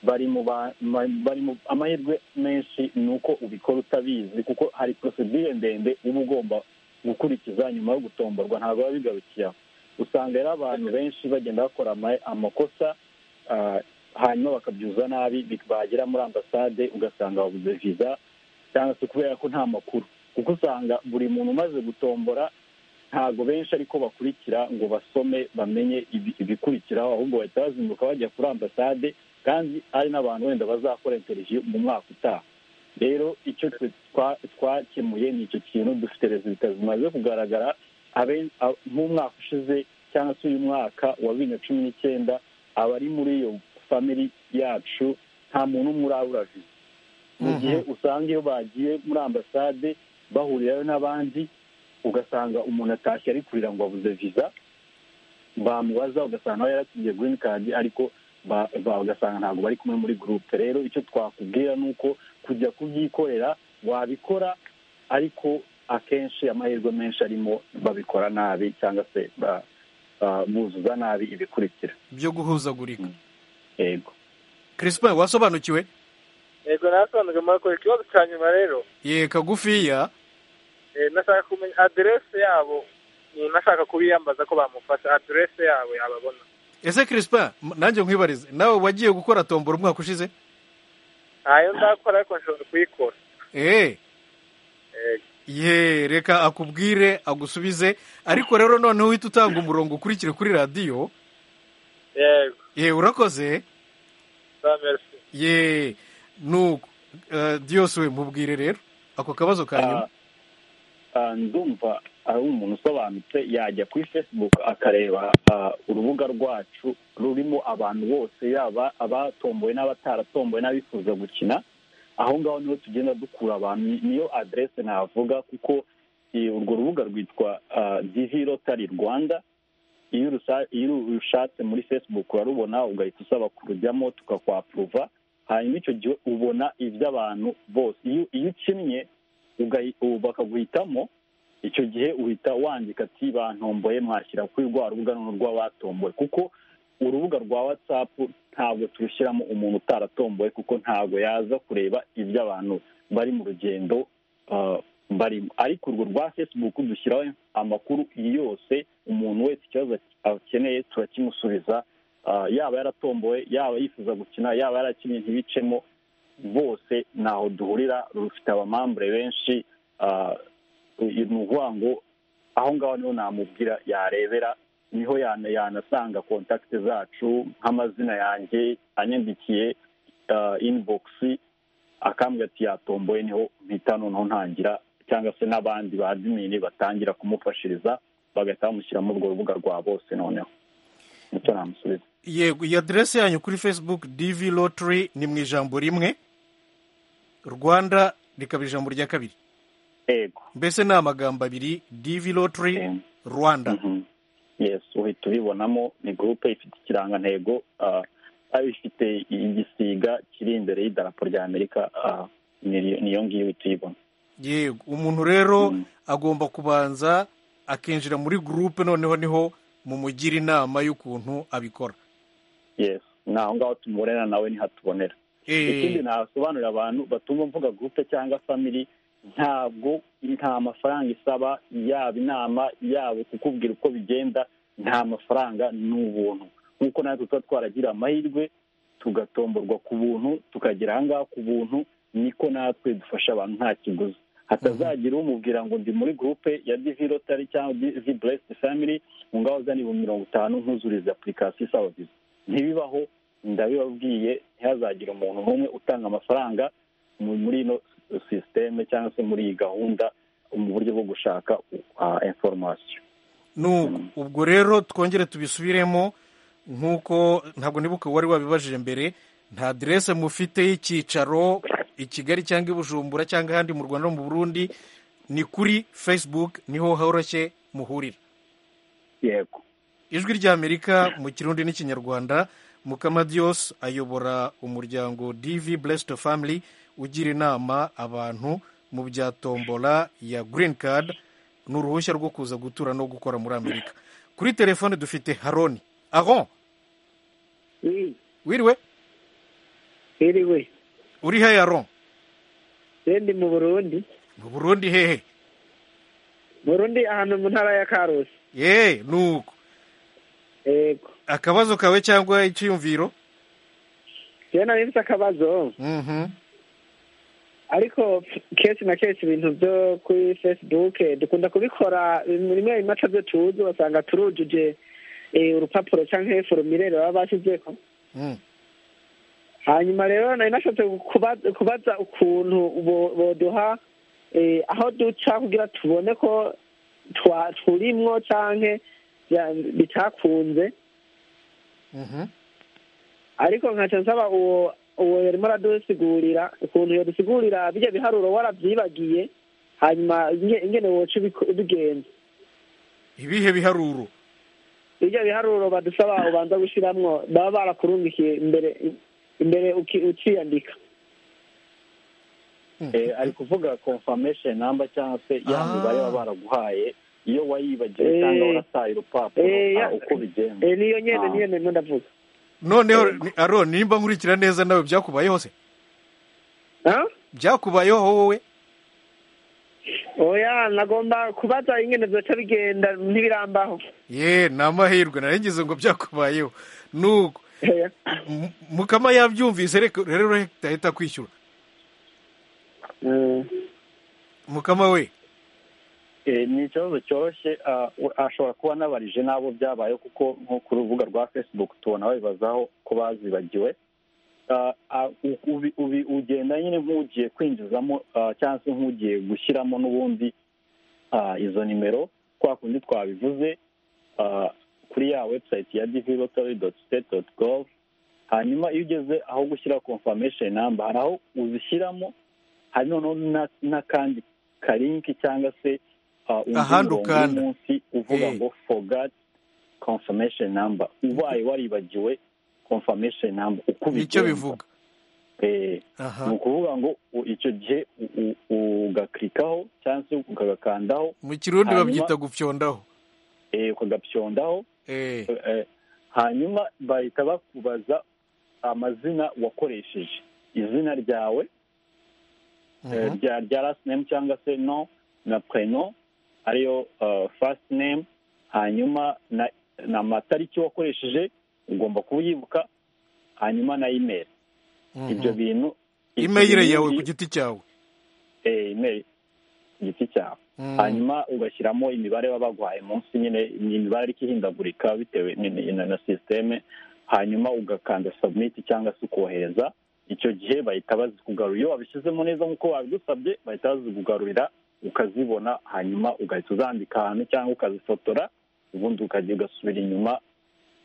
S4: bari mu ba- ma- bari mu amahirwe menshi ni uko ubikora utabizi kuko hari prosedire ndende uba ugomba gukurikiza nyuma yo gutomborwa ntabwo biba bigarukiye aho usanga rero abantu benshi bagenda bakora ama- amakosa ah, hanyuma bakabyuza nabi bi- bagera muri ambasade ugasanga babuze viza cyangwa se kubera ko nta makuru kuko usanga buri muntu umaze gutombora ntabwo benshi ariko bakurikira ngo basome bamenye ibi- ibikurikiraho ahubwo bahita bazinduka bajya kuri ambasade kandi ari n'abantu wenda bazakora interiviyu mu mwaka utaha rero icyo twe twa- twakemuye ni icyo kintu dufite rezilita zimaze kugaragara abe- a- nk'umwaka ushize cyangwa se uyu mwaka wa bibiri na cumi n'icyenda abari muri iyo famiri yacu nta muntu umwe urabura viza mu
S1: Mhm.
S4: gihe usanga iyo bagiye muri ambasade bahurirayo n'abandi ugasanga umuntu atashye ari kurira ngo abuze viza bamubaza ugasanga nawe yaratsindiye green card ariko ba- ba- ugasanga ntabwo bari kumwe muri groupe rero icyo twakubwira ni uko kujya kubyikorera wabikora ariko akenshi amahirwe menshi arimo babikora nabi cyangwa se ba- ba- buzuza nabi ibikurikira
S1: byo guhuzagurika
S4: yego
S1: crispin wasobanukiwe
S7: yego nasobanuye murakoze ikibazo cya nyuma rero
S1: ye kagufiya
S7: Eh, nashaka kumenya aderese yabo umuntu ashaka kubiyambaza ko bamufasha aderese yabo yababona
S1: ese crispin m- nanjye nkwibarize nawe wagiye gukora tombora umwaka ushize
S7: ntayo ndakora ariko nshobora kuyikora
S1: eh
S7: Eh,
S1: ye reka akubwire agusubize ariko rero noneho uhita utanga umurongo ukurikire kuri radiyo
S7: yego
S1: ye urakoze
S7: za merisi
S1: ye nuko eh, diyose we mubwire rero ako kabazo ka nyuma
S4: Ah, ah, ndumva ari umuntu usobanutse yajya kuri facebook akareba ah, urubuga rwacu rurimo abantu bose yaba abatomboye n'abataratomboye n'abifuza gukina aho ngaho niho tugenda dukura abantu Ni- niyo aderese navuga kuko eh, urwo rubuga rwitwa ah, divi rotari rwanda iyo urusa- iyo urushatse muri facebook urarubona ugahita usaba kurujyamo tukakwapuruva hanyuma icyo gihe ubona iby'abantu bose iyo iyo ukinnye ugahi- ubu bakaguhitamo icyo gihe uhita wandika ati bantomboye mwashyira kuri rwa rubuga noneho rw'abatomboye kuko urubuga rwa whatsapp ntabwo turushyiramo umuntu utaratomboye kuko ntabwo yaza kureba ibyo abantu bari mu rugendo ah, barimo ariko urwo rwa facebook dushyiraho amakuru yose umuntu wese ikibazo akeneye turakimusubiza Ah, yaba yaratomboye yaba yifuza gukina yaba yarakinnye ntibicemo bose ntaho duhurira rufite abamambure benshi ah, uyu ni ukuvuga ngo aho ngaho niho namubwira yarebera niho yana- yanasanga kontakiti zacu nk'amazina yanjye anyandikiye ah, inibogisi akambwira ati yatomboye niho mpita noneho ntangira cyangwa se n'abandi ba adimini batangira kumufashiriza bagahita bamushyira muri urwo rubuga rwa bose noneho nicyo namusubiza
S1: yego iyi aderesi yanyu kuri facebook divi lottery ni mu ijambo rimwe rwanda rikaba ijambo rya kabiri
S4: ego
S1: mbese ni amagambo abiri divi lottery
S4: Eh,
S1: rwanda
S4: mhm. yes uhita ubibonamo ni gurupe ifite ikirangantego ah, ari ifite igisiga kiri imbere y'idarapo rya amerika ah, ni- niyo ngiyo uhita uyibona
S1: yego umuntu rero
S4: Mm.
S1: agomba kubanza akinjira muri gurupe noneho niho mumugira inama y'ukuntu abikora
S4: yes ni aho ngaho tumubonera nawe nihatubonera ikindi
S1: Eh,
S4: nasobanurira abantu batumva mvuga gurupe cyangwa famiri ntabwo nta mafaranga isaba yaba inama yaba kukubwira uko bigenda nta mafaranga ni ubuntu nk'uko natwe tuba twaragira amahirwe tugatomborwa ku buntu tukagera aha ngaha ku buntu niko natwe dufasha abantu nta kiguzi hatazagira umubwira ngo ndi muri gurupe ya divi rotari cyangwa divi buresiti famiri ngo ngaho uzane ibihumbi mirongo itanu ntuzurize apurikasiyo isaba viza ntibibaho ndabibabwiye ntihazagire umuntu n'umwe utanga amafaranga mu- muri ino sisiteme cyangwa se muri iyi gahunda mu buryo bwo gushaka inforomasiyo
S1: ubwo rero twongere tubisubiremo nk'uko ntabwo nibuka wari wabibajije mbere nta aderese mufite y'icyicaro i kigali cyangwa i bujumbura cyangwa ahandi mu rwanda no mu burundi ni kuri facebook niho horoshye muhurira
S4: yego
S1: ijwi ry'amerika mu kirundi n'ikinyarwanda mukamadiyos ayobora umuryango divi blessed family ugira inama abantu mu bya tombola ya green card ni uruhushya rwo kuza gutura no gukora muri amerika kuri telefone dufite haroni aron wiriwe
S8: iriwe
S1: uri hehe aron
S8: ndi mu burundi
S1: mu burundi hehe
S8: burundi ahantu mu ntara ya karusi
S1: yeee nuko
S8: yego
S1: akabazo kawe cyangwa icyiyumviro
S8: rero nari nzi akabazo
S1: Mhm.
S8: ariko kenshi na kenshi ibintu byo kuri facebook dukunda kubikora rimwe rimwe ibimaca byo tuzi ugasanga turujuje eh, urupapuro cyangwa forumire baba bashyizeho
S1: Mm.
S8: hanyuma rero nari nashatse kuba- kubaza ukuntu bo- boduha eh, aho duca kugira tubone ko twa- turimwo cyangwa bitakunze
S1: Mhm.
S8: ariko nkaca nsaba uwo uwo yarimo aradusigurira ukuntu yadusigurira bijya biharuro warabyibagiye hanyuma inge- ingene woca ubiko- ubigenza
S1: ibihe biharuro
S8: bijya biharuro badusaba ubanza gushiramwo baba barakurungikiye imbere imbere uki- ukiyandika
S4: Eh, ari kuvuga confirmation number cyangwa se ya
S1: Ah.
S4: mibare baba baraguhaye iyo wayibagiwe
S8: Eh.
S4: cyangwa warataye urupapuro
S8: Eh,
S4: ah,
S8: ya-
S4: uko bigenza
S8: Eh, niyo nyene
S4: Ah.
S8: niyo nyene ndavuga
S1: noneho ni- aro nimba nkurikira neza nawe byakubayeho se
S8: Ah?
S1: byakubayeho wowe
S8: oya nagomba kubaza ingene vyoca bigenda ntibirambaho
S1: ye ni amahirwe narengeje ngo byakubayeho nuko
S8: Oya.
S1: M- mukama yabyumvise reka- rero reka ahita kwishyura
S8: Mm.
S1: mukama we
S4: Eh, ni ikibazo cyoroshye ah, we- ashobora kuba anabarije n'abo byabaye kuko nko ku rubuga rwa facebook tubona babibazaho ko bazibagiwe Ah, ah, u- ubi- ubi- ugenda nyine nk'ugiye kwinjizamo ah, cyangwa se nk'ugiye gushyiramo n'ubundi ah, izo nimero kwa kundi twabivuze ah, kuri ya website ya divilotary.state.gov hanyuma iyo ugeze aho gushyira confirmation number hari aho uzishyiramo hari noneho na- n'akandi karinki cyangwa se ah, undi
S1: Ahandi
S4: murongo
S1: ukanda.
S4: munsi uvuga
S1: Eh.
S4: ngo forgot confirmation number ubaye waribagiwe confirmation number uko
S1: nicyo
S4: ubigenza.
S1: bivuga
S4: Eh,
S1: aha
S4: ni ukuvuga ngo u- icyo gihe u- u- ugaklikaho cyangwa se ukagakandaho
S1: mu kirundi
S4: hanyuma-
S1: babyita gupyondaho
S4: eh, ukagapyondaho
S1: Eh,
S4: Eh, hanyuma bahita bakubaza amazina wakoresheje izina ryawe eh,
S1: mhm.
S4: rya rya last name cyangwa se no na preno ariyo eh, first name hanyuma na na matariki wakoresheje ugomba kuyibuka hanyuma na email
S1: Mhm.
S4: ibyo bintu ibyo
S1: imeyire
S4: bintu
S1: yawe
S4: bi-
S1: ku giti cyawe
S4: eh, email ku giti cyawe
S1: Mm.
S4: hanyuma ugashyiramo imibare baba baguhaye munsi nyine ni imibare ariko ihindagurika bitewe ni- ni- na na sisiteme hanyuma ugakanda sabumiti cyangwa se ukohereza icyo gihe bahita bazikugarura iyo wabishyizemo neza nk'uko babigusabye bahita bazikugarurira ukazibona hanyuma ugahita uzandika ahantu cyangwa ukazifotora ubundi ukajya ugasubira inyuma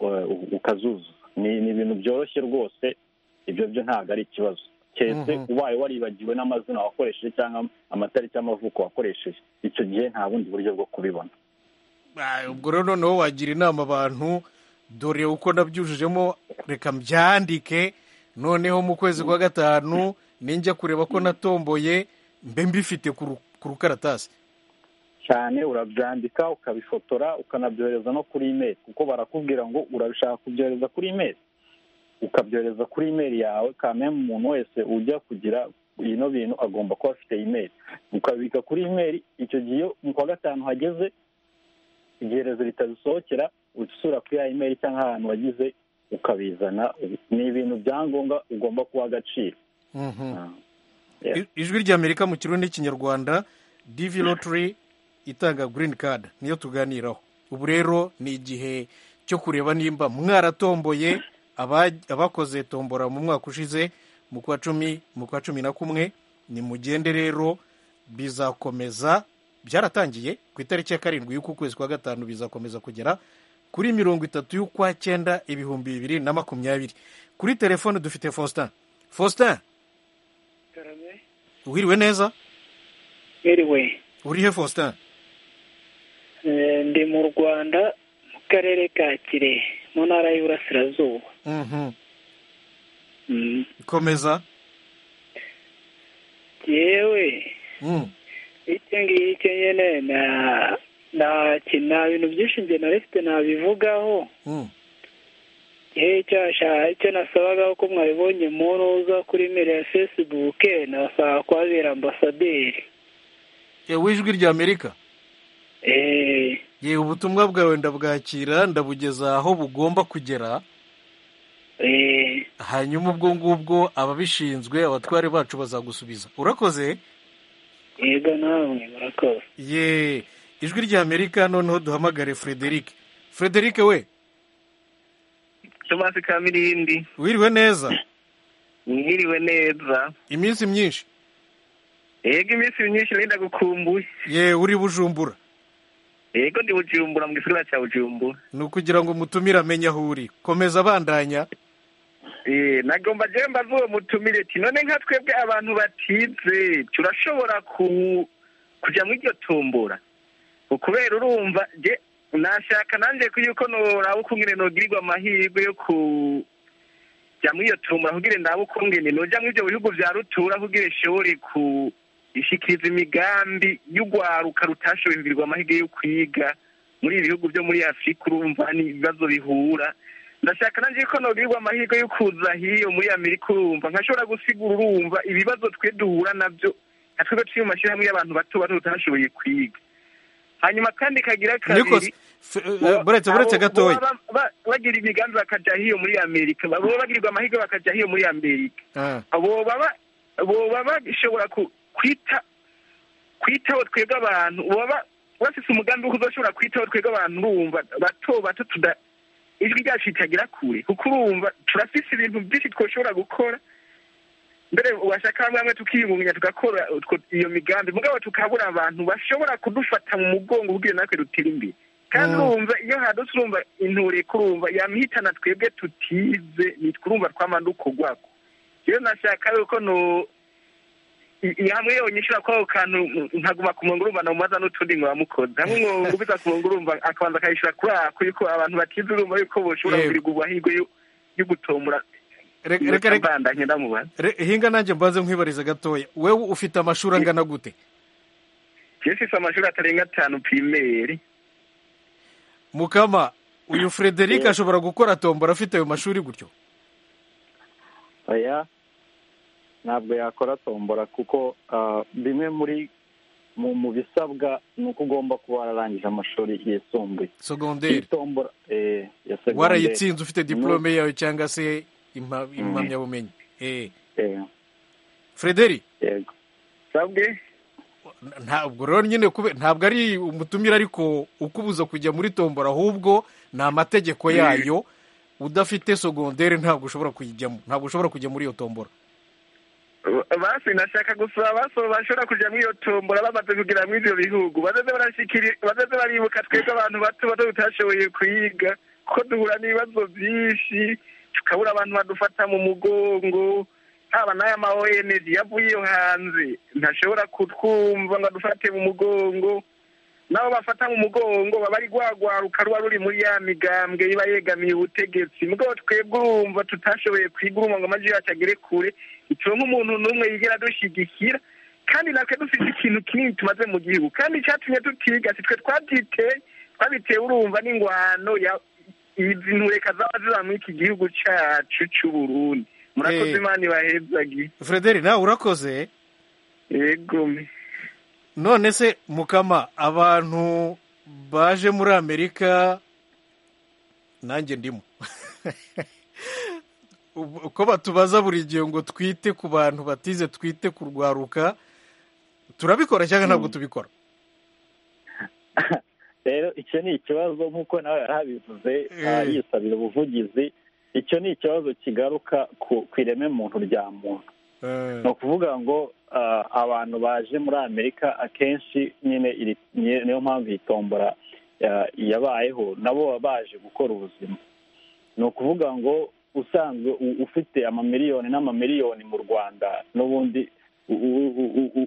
S4: eh, u- ukazuzuza ni ni ibintu byoroshye rwose ibyo byo ntabwo ari ikibazo keretse
S1: Mhm.
S4: ubaye waribagiwe n'amazina wakoresheje cyangwa amatariki y'amavuko wakoresheje icyo gihe nta bundi buryo bwo kubibona
S1: Ah, ubwo rero noneho wagira inama abantu dore uko nabyujujemo reka mbyandike noneho mu kwezi kwa gatanu ninjya kureba ko natomboye mbe mbifite ku ru- ku rukaratasi
S4: cyane urabyandika ukabifotora ukanabyohereza no kuri imeri kuko barakubwira ngo urabishaka kubyohereza kuri imeri ukabyohereza kuri imeri yawe kameme umuntu wese ujya kugira bino bintu agomba kuba afite imeri ukabika kuri imeri icyo gihe iyo mu kwa gatanu hageze igiherezo ritazisohokera usura kuri ya imeri cyangwa ahantu wagize ukabizana ni ibintu bya ngombwa ugomba kuha agaciro
S1: Mhm.
S4: Ah. Yeah.
S1: I- ijwi ry'amerika mu kirundi n'ikinyarwanda divi lottery itanga green card niyo tuganiraho ubu rero ni igihe cyo kureba nimba mwaratomboye aba- abakoze tombora mu mwaka ushize mu kwa cumi mu kwa cumi na kumwe nimugende rero bizakomeza byaratangiye ku itariki ya karindwi y'uku kwezi kwa gatanu bizakomeza kugera kuri mirongo itatu y'ukwa cyenda ibihumbi bibiri na makumyabiri kuri telefone dufite faustin faustin wiriwe neza
S8: mwiriwe
S1: uri he faustin
S8: Eh, ndi mu rwanda mu karere ka kirehe mu ntara y'uburasirazuba
S1: Mhm.
S8: Mm.
S1: komeza
S8: yewe
S1: Mm.
S8: icyo ngicyo nyine na nta ki- nta bintu byinshi njye narifite nabivugaho
S1: Mm.
S8: yewe icyo nasha- icyo nasabagaho ko mwabibonye muruza kuri mire ya fesibuke nasaba kuhabera ambasaderi
S1: Eh, w'ijwi ry'amerika
S8: Eh,
S1: yewe ubutumwa bwawe ndabwakira ndabugeza aho bugomba kugera
S8: eh,
S1: hanyuma ubwo ngubwo ababishinzwe abatware bacu bazagusubiza urakoze
S8: yego namwe murakoze
S1: ye ijwi ry'amerika noneho duhamagare frederic frederic we
S9: tomasi kamirindi
S1: wiriwe neza
S9: mwiriwe neza
S1: iminsi myinshi
S9: yego iminsi myinshi nari ndagukumbuye
S1: ye uri bujumbura
S9: yego ndi bujumbura mu gisagara cya bujumbura
S1: ni ukugira ngo umutumire amenye aho uri komeza bandanya
S9: Eh, nagomba jewe mbaze uwo mutumire ti none nka twebwe abantu batize turashobora ku kuja mu iryo tombora ukubera urumva je nashaka nanje ko yuko noraba ukungene nogirirwa amahirwe yo ku ja mu iyo tombora kugira ndabe ukungene noja mu ivyo bihugu vya rutura kugira ishobore ku ishikiriza imigambi y'urwaruka rutashoboye kugirirwa amahirwe yo kwiga muri ibi bihugu vyo muri afurika urumva n'ibibazo bihura ndashaka nanjye ko nogirirwa amahirwe yo kuza hiyo muri amerika urumva nkashobora gusigura urumva ibibazo twe duhura nabyo nka twebwe turi mu mashyirahamwe y'abantu bato bato tutashoboye kwiga hanyuma kandi kagira
S1: niko
S9: kabiri
S1: buretse buretse
S9: abo-
S1: gatoya
S9: baba ba- bagira imigambi bakajya hiyo muri amerika baba bagirirwa amahirwe bakajya hiyo muri amerika
S1: Ah,
S9: abo baba boba bashobora ku- kwita kwitaho twebwe abantu boba bafise umugambi wo kuzashobora kwitaho twebwe abantu urumva bato bato tuda ijwi ryacu ritagera kure kuko urumva turafise ibintu byinshi twoshobora gukora mbere washaka hamwe hamwe tukiyungunganya tugakora utwo- iyo migambi mugabo tukabura abantu bashobora kudufata mu mugongo kugira natwe dutere imbere kandi
S1: Mm.
S9: urumva iyo hadutse urumva intureka urumva yamihitana twebwe tutize nitwe urumva twamandukogwako rero nashaka yuko no i- i- hamwe yonyine ushobora kubaho kantu mm, nkaguma ku murongo urumva namubaza n'utundi nkabamukoza hamwe nkubita ku murongo urumva akabanza akayishura kuri ako yuko abantu batize urumva yuko boshobora
S1: Yego.
S9: kugirirwa amahirwe yo- yo gutombora
S1: re- reka reka
S9: ndabandanye ndamubaza
S1: re- hinga nanjye mbanze nkwibariza gatoya wewe ufite amashuri angana gute
S9: jesise amashuri atarenga atanu pirimeri
S1: mukama uyu frederic ashobora gukora tombora afite ayo mashuri gutyo
S4: oya ntabwo yakora tombora kuko ah, bimwe muri mu mu bisabwa ni uko ugomba kuba wararangije amashuri yisumbuye
S1: segonderi
S4: tombora eh, ya segonderi
S1: warayitsinze ufite diplome yawe cyangwa se impa- impamyabumenyi Eh,
S4: Eh,
S1: frederic
S4: yego
S9: sabwe
S1: ntabwo rero nyine kube ntabwo ari umutumire ariko ukubuza kujya muri tombora ahubwo ni amategeko yayo udafite segonderi ntabwo ushobora kuyijyamo ntabwo ushobora kujya muri iyo tombora
S9: basi nashaka gusaba abasoro bashobora kuja muri iyo tombora bamaze kugera muri ivyo bihugu bazaze barashikiri bazaze baribuka twebwe abantu bato bato tutashoboye kwiga kuko duhura n'ibibazo vyinshi tukabura abantu badufata mu mugongo haba n'aya ma ONG yavuye iyo hanze ntashobora kutwumva ngo adufate mu mugongo nabo bafata mu mugongo baba ari rwagwaruka ruba ruri muri ya migambwe iba yegamiye ubutegetsi mugabo twebwe urumva tutashoboye kwiga urumva ngo amajwi yacu agere kure ituwe nk'umuntu n'umwe yigera adushyigikira kandi natwe dufite ikintu kinini tumaze mu gihugu kandi icyatumye tutiga si twe twabyiteye twabiteye urumva n'ingwano ya izi ntureka zaba ziba muri iki gihugu cyacu cy'uburundi murakoze
S1: Eh.
S9: imana ibahezagi
S1: frederic nawe urakoze
S9: yego me.
S1: none se mukama abantu baje muri amerika nanjye ndimo Ubu- uko batubaza buri gihe ngo twite ku bantu batize twite ku rwaruka turabikora cyangwa ntabwo tubikora
S4: rero icyo ni ikibazo nk'uko nawe yarabivuze ah,
S1: Eh.
S4: yisabira ubuvugizi icyo ni ikibazo kigaruka ku ku ireme muntu rya muntu ni ukuvuga ngo abantu baje muri amerika akenshi nyine niyo mpamvu iyi tombora yabayeho nabo baba baje gukora ubuzima ni ukuvuga ngo usanzwe ufite amamiliyoni n'amamiliyoni mu rwanda n'ubundi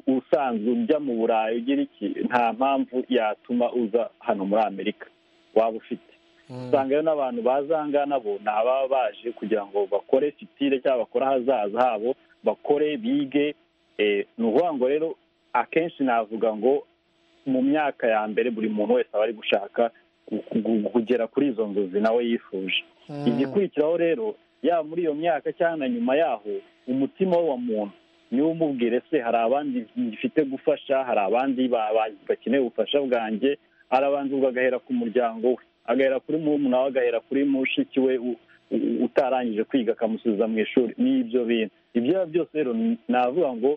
S4: usanzwe ujya mu burayi ugira iki nta mpamvu yatuma uza hano muri amerika waba ufite usanga rero n'abantu baza aha ngaha nabo ni ababa baje kugira ngo bakore sitire cyangwa bakore ahazaza habo bakore bige ni ukuvuga ngo rero akenshi navuga ngo mu myaka ya mbere buri muntu wese aba ari gushaka kugera kuri izo nzozi nawe yifuje igikurikiraho rero yaba muri iyo myaka cyangwa nyuma yaho umutima we wa muntu niwe umubwire se hari abandi gifite gufasha hari abandi bakeneye ubufasha bwanjye arabanza ubwo agahera ku muryango we agahera kuri murumuna we agahera kuri mushiki we utarangije kwiga akamusubiza mu ishuri n'ibyo bintu ibyo ari byose rero navuga ngo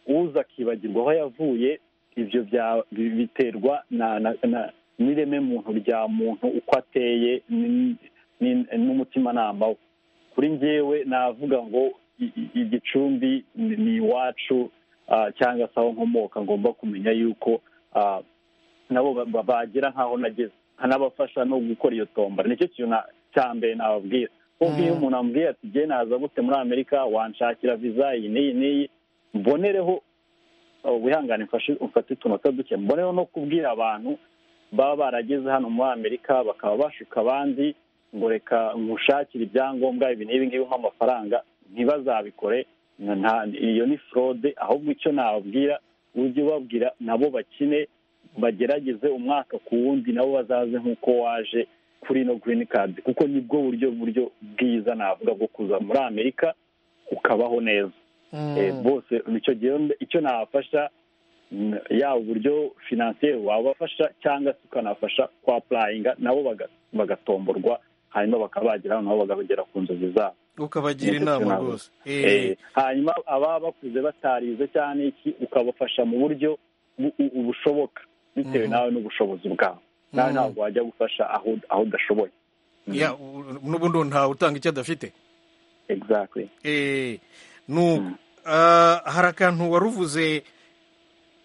S4: uza akibagirwa aho yavuye ibyo biterwa n'ireme muntu rya muntu uko ateye n'umutimanama we kuri ngewe navuga ngo igicumbi ni iwacu cyangwa se aho nkomoka ngomba kumenya yuko nabo bagera nk'aho nageze nkanabafasha no gukora iyo tombora nicyo kintu cya mbere nababwira kuko iyo umuntu ambwiye ati genda naza gute muri amerika wanshakira viza iyi n'iyi n'iyi mbonereho wihangane mfate utunota duke mbonereho no kubwira abantu baba barageze hano muri amerika bakaba bashuka abandi ngo reka nkushakire ibyangombwa ibi n'ibi ngibi nk'amafaranga ntibazabikore iyo ni forode ahubwo icyo nababwira ujye ubabwira nabo bakine bagerageze umwaka ku wundi nabo bazaze nk'uko waje kuri no girini kadi kuko nibwo buryo buryo bwiza navuga bwo kuza muri amerika ukabaho neza bose icyo nabafasha yaba uburyo finansiyeri wabafasha cyangwa se ukanafasha kwa purayinga nabo bagatomborwa hanyuma bakaba bagera nabo bakagera ku nzozi zabo
S1: ukabagira inama rwose
S4: hanyuma ababa bakuze batarize cyane iki ukabafasha mu buryo bushoboka bitewe nawe n'ubushobozi bwawe nawe ntabwo wajya gufasha aho udashoboye
S1: n'ubundi ntawe utanga icyo adafite hari akantu wari uvuze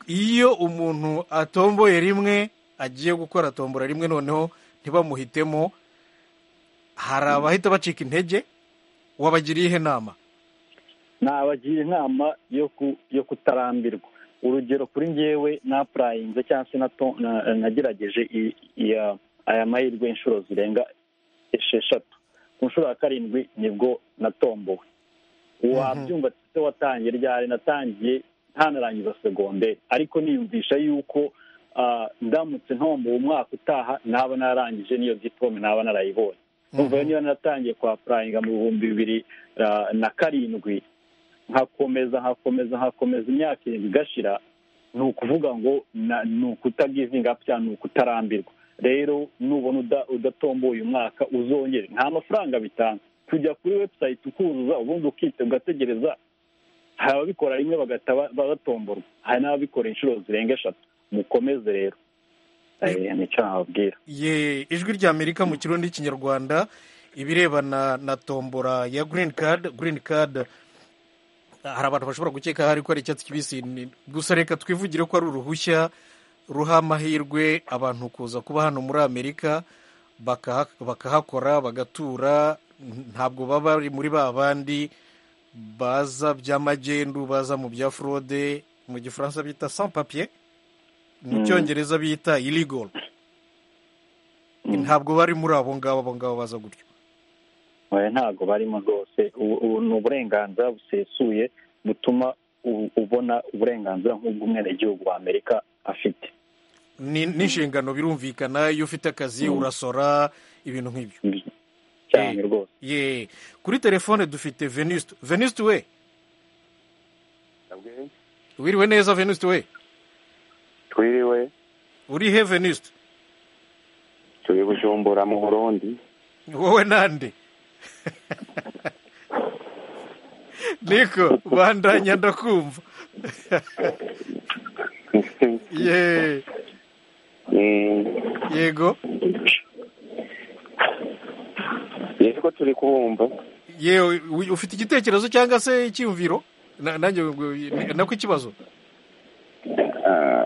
S1: iyo umuntu atomboye rimwe agiye gukora tombora rimwe noneho ntibamuhitemo hari abahita bacika intege wabagiriye ihe nama
S4: nabagira inama yo kutarambirwa urugero kuri ngewe napurayinze cyangwa se nagerageje aya mahirwe inshuro zirenga esheshatu ku nshuro ya karindwi nibwo natombowe wabyumva se watangiye ryari natangiye ntanarangiza segonderi ariko niyumvisha yuko ndamutse ntombowe umwaka utaha naba narangije n'iyo diporome naba narayibonye numva niba naratangiye kwa purayinga mu bihumbi bibiri na karindwi nkakomeza nkakomeza nkakomeza imyaka irindwi igashira ni ukuvuga ngo ni ukutagivinga cyangwa ni ukutarambirwa rero nubona udatomboye uyu mwaka uzongere nta mafaranga bitanga kujya kuri webusayiti ukuzuza ubundi ukite ugategereza hari ababikora rimwe bagahita batomborwa hari n'ababikora inshuro zirenga eshatu mukomeze rero
S1: ye ijwi rya amerika mu kirundi n'ikinyarwanda ibirebana na tombora ya girini kadi girini kadi hari abantu bashobora gukeka hari ko ari icyatsi kibisi gusa reka twivugire ko ari uruhushya ruha amahirwe abantu kuza kuba hano muri amerika bakahakora bagatura ntabwo baba bari muri ba bandi baza by'amagendu baza mu bya forode mu gifaransa bita sans papier mu cyongereza bita irigoru ntabwo bari muri abo ngabo abo ngabo baza gutyo
S4: ntabwo barimo rwose ni uburenganzira busesuye butuma ubona uburenganzira nk'ubw'umwenegihugu wa amerika afite
S1: n'inshingano birumvikana iyo ufite akazi urasora ibintu nk'ibyo
S4: cyane rwose
S1: kuri telefone dufite venuste venuste we wiriwe neza venuste we
S10: twiriwe
S1: uri he venuste
S10: turi bujumbura mu burundi
S1: wowe nande niko bandanya ndakumva ye yego
S10: yego turi kubumva
S1: yewe ufite igitekerezo cyangwa se icyiyumviro Na- nanjye ngo- nako ikibazo
S10: Ah,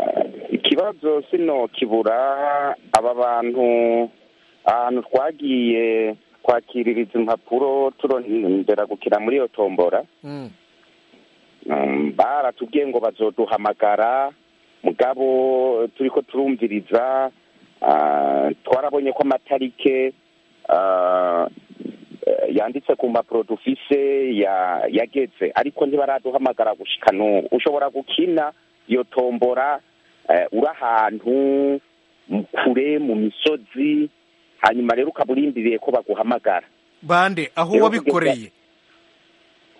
S10: ikibazo sino kibura aba bantu ahantu twagiye kwakiririza impapuro turondera gukina muri iyo tombora
S1: Mm.
S10: Mm, baratubwiye ngo bazoduhamagara mugabo turi ko turumviriza ah, twarabonye ko amatarike ah, eh, yanditse ku mpapuro dufise ya- yageze ariko ntibaraduhamagara gushika n'ubu ushobora gukina iyo tombora eh, uri ahantu mu kure mu misozi hanyuma rero ukaba urindiriye ko baguhamagara
S1: bande aho
S10: Rero
S1: wabikoreye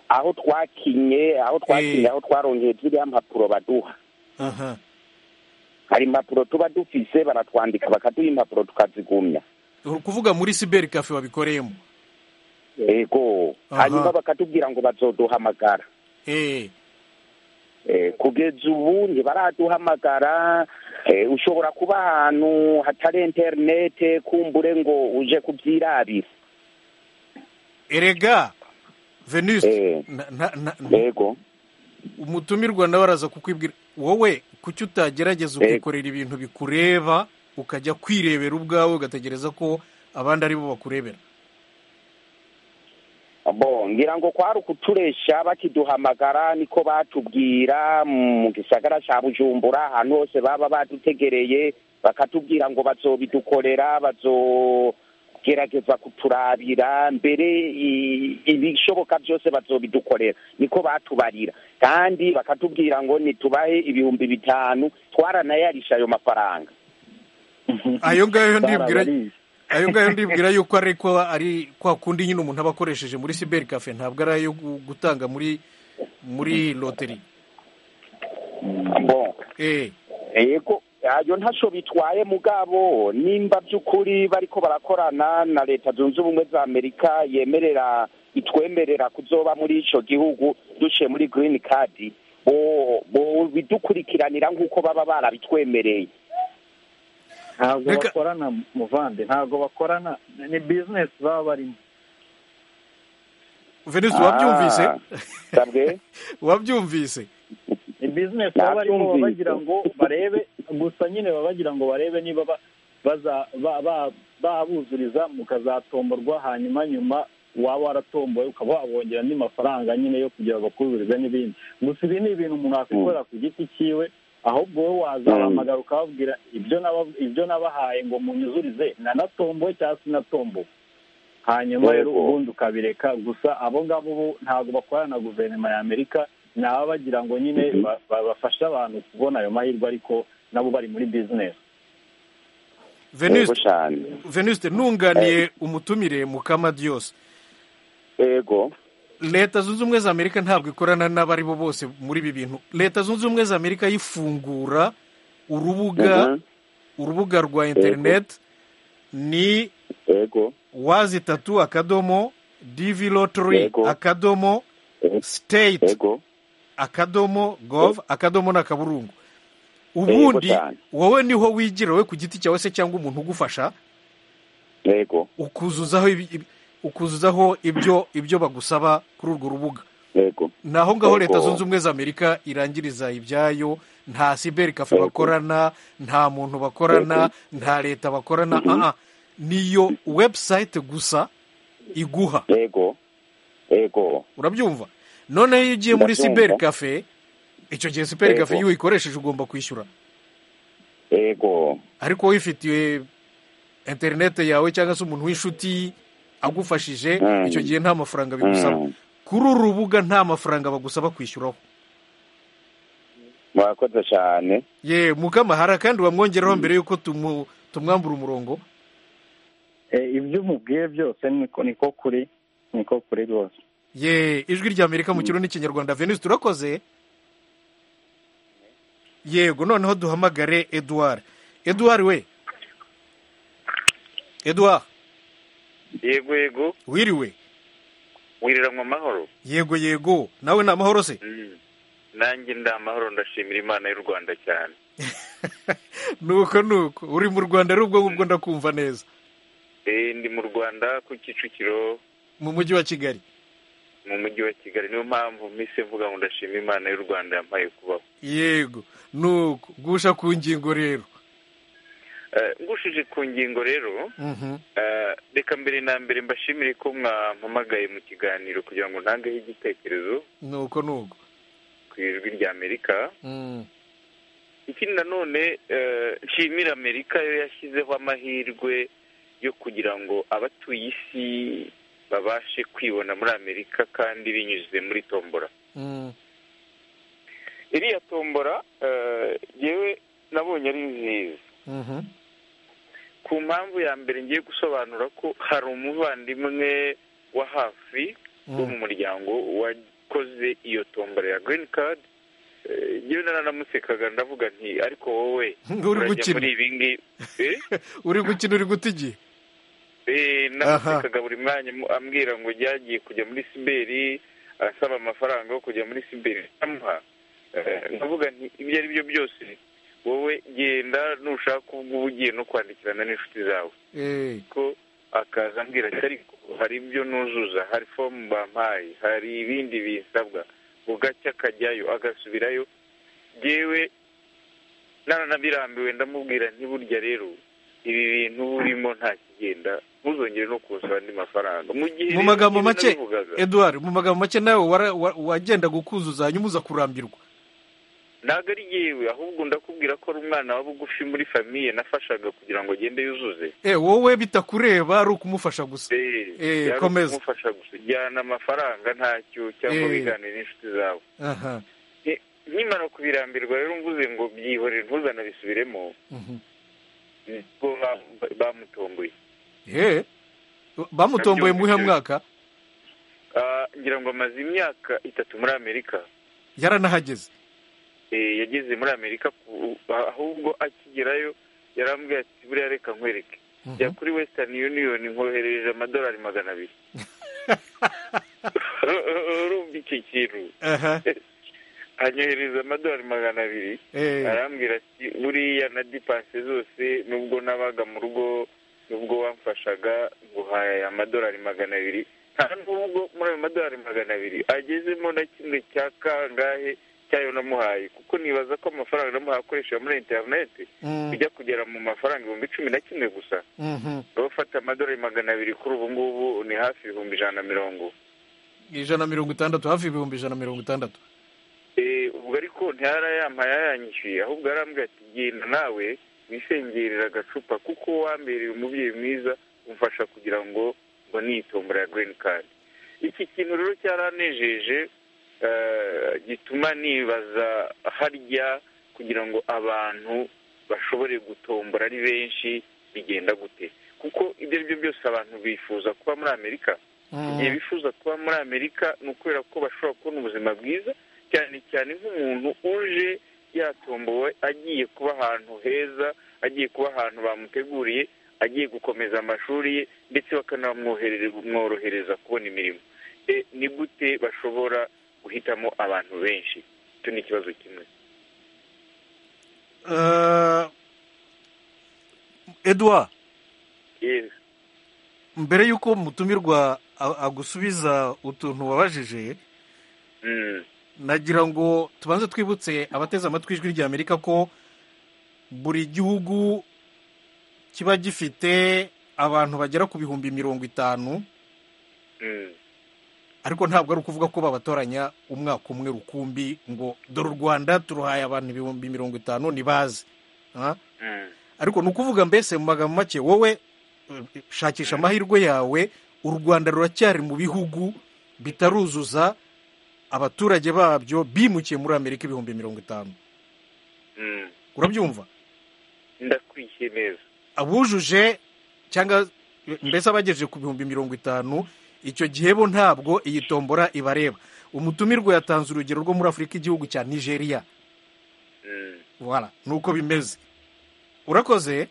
S10: aho twakinye aho twakinye aho twarongeye ziriya mpapuro baduha
S1: aha
S10: hari impapuro tuba dufise baratwandika bakaduha impapuro tukazigumya
S1: uri kuvuga muri siberi kafe wabikoreyemo
S10: yego
S1: Aha.
S10: hanyuma bakatubwira ngo bazoduhamagara
S1: eh
S10: Eh, kugeza ubu ntibaraduhamagara eh, ushobora kuba ahantu hatari interinete kumbure ngo uje kubyirabira
S1: erega venuste na- na- na-
S10: yego
S1: umutumirwa nawe araza kukwibwira wowe kuki utagerageza
S10: Yego.
S1: ukikorera ibintu bikureba ukajya kwirebera ubwawe ugategereza ko abandi ari bo bakurebera
S10: bo ngira ngo kwari ukuturesha bakiduhamagara niko batubwira mu gisagara cya bujumbura ahantu hose baba badutegereye bakatubwira ngo bazobidukorera bazogerageza kuturabira mbere i- ibishoboka byose bazobidukorera niko batubarira kandi bakatubwira ngo nitubahe ibihumbi bitanu twaranayarisha ayo mafaranga
S1: ayo ngayo ndibwira
S10: Barabariye.
S1: ayo ngayo ndibwira yuko ariko ari kwa kundi nyine umuntu aba akoresheje muri siberi kafe ntabwo ari ayo gu- gutanga muri muri loteri
S10: bo
S1: eh
S10: yego ayo ntaco bitwaye mugabo nimba by'ukuri bariko barakorana na leta zunze ubumwe za amerika yemerera itwemerera kuzoba muri ico gihugu duciye muri green card bo- bo bidukurikiranira nk'uko baba barabitwemereye
S4: ntabwo bakorana muvande ntabwo bakorana ni bizinesi baba barimo
S1: venise wabyumvise
S4: Ah,
S1: wabyumvise
S4: ni bizinesi baba barimo baba bagira ngo barebe gusa nyine baba bagira ngo barebe niba ba- baza- ba- ba- babuzuriza mukazatomborwa hanyuma nyuma waba waratomboye ukaba wabongera andi mafaranga nyine yo kugira ngo bakuzurize n'ibindi gusa ibi ni ibintu umuntu wakwikorera ku giti cyiwe ahubwo wowe wazahamagara ukababwira ibyo naba- ibyo nabahaye ngo munyuzurize nanatomboye cyangwa sinatomboye hanyuma rero
S10: Yego.
S4: ubundi ukabireka gusa abo ngabo bo ntabwo bakorana na guverinoma ya amerika ni ababa bagira ngo nyine ba- ba- bafashe abantu kubona ayo mahirwe ariko nabo bari muri bizinesi
S1: venise
S10: cyane
S1: venise nunganiye umutumire mukama diyose
S10: yego
S1: leta zunze ubumwe za amerika ntabwo ikorana n'abari bo bose muri ibi bintu leta zunze ubumwe za amerika yifungura urubuga
S10: Mhm.
S1: urubuga rwa interineti ni
S10: yego
S1: wazi tatu akadomo divi lottery akadomo state akadomo gov akadomo n'akaburungu ubundi
S10: cyane.
S1: wowe niho wigira wowe ku giti cyawe se cyangwa umuntu ugufasha
S10: yego
S1: ukuzuzaho ibi- ibi- ukuzuzaho ibyo ibyo bagusaba kuri urwo rubuga
S10: yego
S1: ni aho ngaho leta
S10: Yego.
S1: zunze ubumwe za amerika irangiriza ibyayo nta siberi kafe bakorana nta muntu bakorana nta leta bakorana aha niyo webusayite gusa iguha
S10: yego yego
S1: urabyumva noneho iyo ugiye muri
S10: Ndabyumva.
S1: siberi kafe icyo gihe siberi kafe
S10: Yego.
S1: iyo uyikoresheje ugomba kwishyura
S10: yego
S1: ariko wifitiye interinete yawe cyangwa se umuntu w'inshuti agufashije
S10: Mm.
S1: icyo gihe nta mafaranga bigusaba
S10: Mm.
S1: kuri uru rubuga nta mafaranga bagusaba kwishyuraho
S10: murakoze cyane
S1: ye mukama hari akandi wamwongeraho mbere y'uko tumu- tumwambura umurongo
S4: Eh, ibyo umubwiye byose niko niko kuri niko kuri rwose
S1: ye ijwi rya amerika mu kirundi n'ikinyarwanda venise turakoze yego noneho duhamagare eduard eduard we eduard
S11: yego yego
S1: wiriwe
S11: wiriranywe amahoro
S1: yego yego nawe ni amahoro se
S11: Mm. nanjye ndi amahoro ndashimira imana y'u rwanda cyane
S1: nuko nuko uri mu rwanda ari ubwo ngubwo ndakumva neza
S11: Eh, ndi mu rwanda ku kicukiro
S1: mu mujyi wa kigali
S11: mu mujyi wa kigali niyo mpamvu minsi mvuga ngo ndashima imana y'u rwanda yampaye kubaho
S1: yego nuko gusha ku ngingo rero
S11: Eh, ngushije ku ngingo rero eh, reka mbere na mbere mbashimire ko mwampamagaye mu kiganiro kugira ngo ntangeho igitekerezo
S1: nuko nuko
S11: ku ijwi rya amerika ikindi nanone eh, nshimira amerika yo yashyizeho amahirwe yo kugira ngo abatuye isi babashe kwibona muri amerika kandi binyuze muri tombora iriya tombora eh, yewe nabonye ari nziza ku mpamvu ya mbere ngiye gusobanura ko hari umuvandimwe wa hafi wo mu muryango wakoze iyo tombora ya green card Eh, njyewe naranamusekaga ndavuga nti ariko wowe
S1: Uri
S11: urajya
S1: gukina.
S11: muri ibi ngibi Eh?
S1: uri gukina uri guta igihe
S11: Eh, namusekaga buri mwanya mu- ambwira ngo ryagiye kujya muri siberi asaba amafaranga yo kujya muri siberi amuha ndavuga nti ibyo ari byo byose wowe genda nushaka ubwo uba ugiye no kwandikirana n'inshuti zawe ko akaza ambwira ati ariko hari ibyo nuzuza hari fomu bampaye hari ibindi bisabwa bugacya akajyayo agasubirayo yewe naranabirambiwe ndamubwira nti burya rero ibi bintu burimo nta kigenda ntuzongere no kunsaba andi mafaranga mu gihe
S1: mu
S11: rero
S1: magambo
S11: ibyo
S1: make
S11: nabivugaga,
S1: eduard mu magambo make nawe wara- wa- wagendaga ukuzuza hanyuma uza kurambirwa
S11: ntabwo ari yewe ahubwo ndakubwira ko ari umwana wa bugufi muri famiye nafashaga kugira ngo agende yuzuze
S1: Eh, wowe bitakureba ari ukumufasha gusa
S11: Byari
S1: Eh, komeza
S11: ukumufasha gusa jyana amafaranga ntacyo cyangwa
S1: Eh.
S11: wiganire n'inshuti zawe
S1: aha
S11: Ni- nkimara kubirambirwa rero mvuze ngo byihorere ntuzanabisubiremo
S1: Mhm.
S11: nibwo ba- ba- bamutomboye
S1: he bamutomboye mu muhe mwaka
S11: Ah, ngira ngo amaze imyaka itatu muri amerika
S1: yaranahageze
S11: Eh, yageze muri amerika ku- ahubwo akigerayo yarambwiye ati buriya reka nkwereke jya kuri western union nkoherereje amadolari magana abiri urumva iki kintu
S1: aha
S11: anyohereza amadolari magana abiri
S1: Eh.
S11: arambwira ati buriya na dipanse zose nubwo nabaga mu rugo nubwo wamfashaga nguhaye amadolari magana abiri nta nubwo muri ayo madolari magana abiri agezemo na kimwe cya kangahe cyayo namuhaye kuko nibaza ko amafaranga namuhaye akoresha muri interineti
S1: Mm.
S11: bijya kugera mu mafaranga ibihumbi cumi na kimwe gusa
S1: Mhm.
S11: wowe ufata amadolari magana abiri kuri ubu ngubu ni hafi ibihumbi ijana na mirongo
S1: ijana na mirongo itandatu hafi ibihumbi ijana na mirongo itandatu
S11: Eh, ubwo ariko ntiyarayampaye yaranyishyuye ahubwo yarambwira ati genda nawe wisengerera agacupa kuko wambereye umubyeyi mwiza umfasha kugira ngo ngo nitombora ya green card iki kintu rero cyaranejeje eh, gituma nibaza harya kugira ngo abantu bashobore gutombora ari benshi bigenda gute kuko ibyo ari byo byose abantu bifuza kuba muri amerika igihe bifuza kuba muri amerika ni ukubera ko bashobora kubona ubuzima bwiza cyane cyane nk'umuntu uje yatombowe agiye kuba ahantu heza agiye kuba ahantu bamuteguriye agiye gukomeza amashuri ye ndetse bakanamworohereza kubona imirimo E, ni gute bashobora guhitamo abantu benshi icyo ni ikibazo kimwe
S1: Eh, eduard
S11: Yes.
S1: mbere y'uko mutumirwa a- agusubiza utuntu wabajije
S11: Mm.
S1: nagira ngo tubanze twibutse abateze amatwi ijwi rya amerika ko buri gihugu kiba gifite abantu bagera ku bihumbi mirongo itanu
S11: Mm.
S1: ariko ntabwo ari ukuvuga ko babatoranya umwaka umwe rukumbi ngo dore u rwanda turuhaye abantu ibihumbi mirongo itanu ntibaze Ah?
S11: Mm.
S1: ariko ni ukuvuga mbese mu magambo make wowe eh, shakisha amahirwe yawe u rwanda ruracyari mu bihugu bitaruzuza abaturage babyo bimukiye muri amerika ibihumbi mirongo itanu
S11: Mm.
S1: urabyumva
S11: ndakwikiye neza
S1: abujuje cyangwa mbese abagejeje ku bihumbi mirongo itanu icyo gihe bo ntabwo iyi tombora ibareba umutumirwa yatanze urugero rwo muri afurika igihugu cya nigeria
S11: Mm.
S1: voilà ni uko bimeze urakoze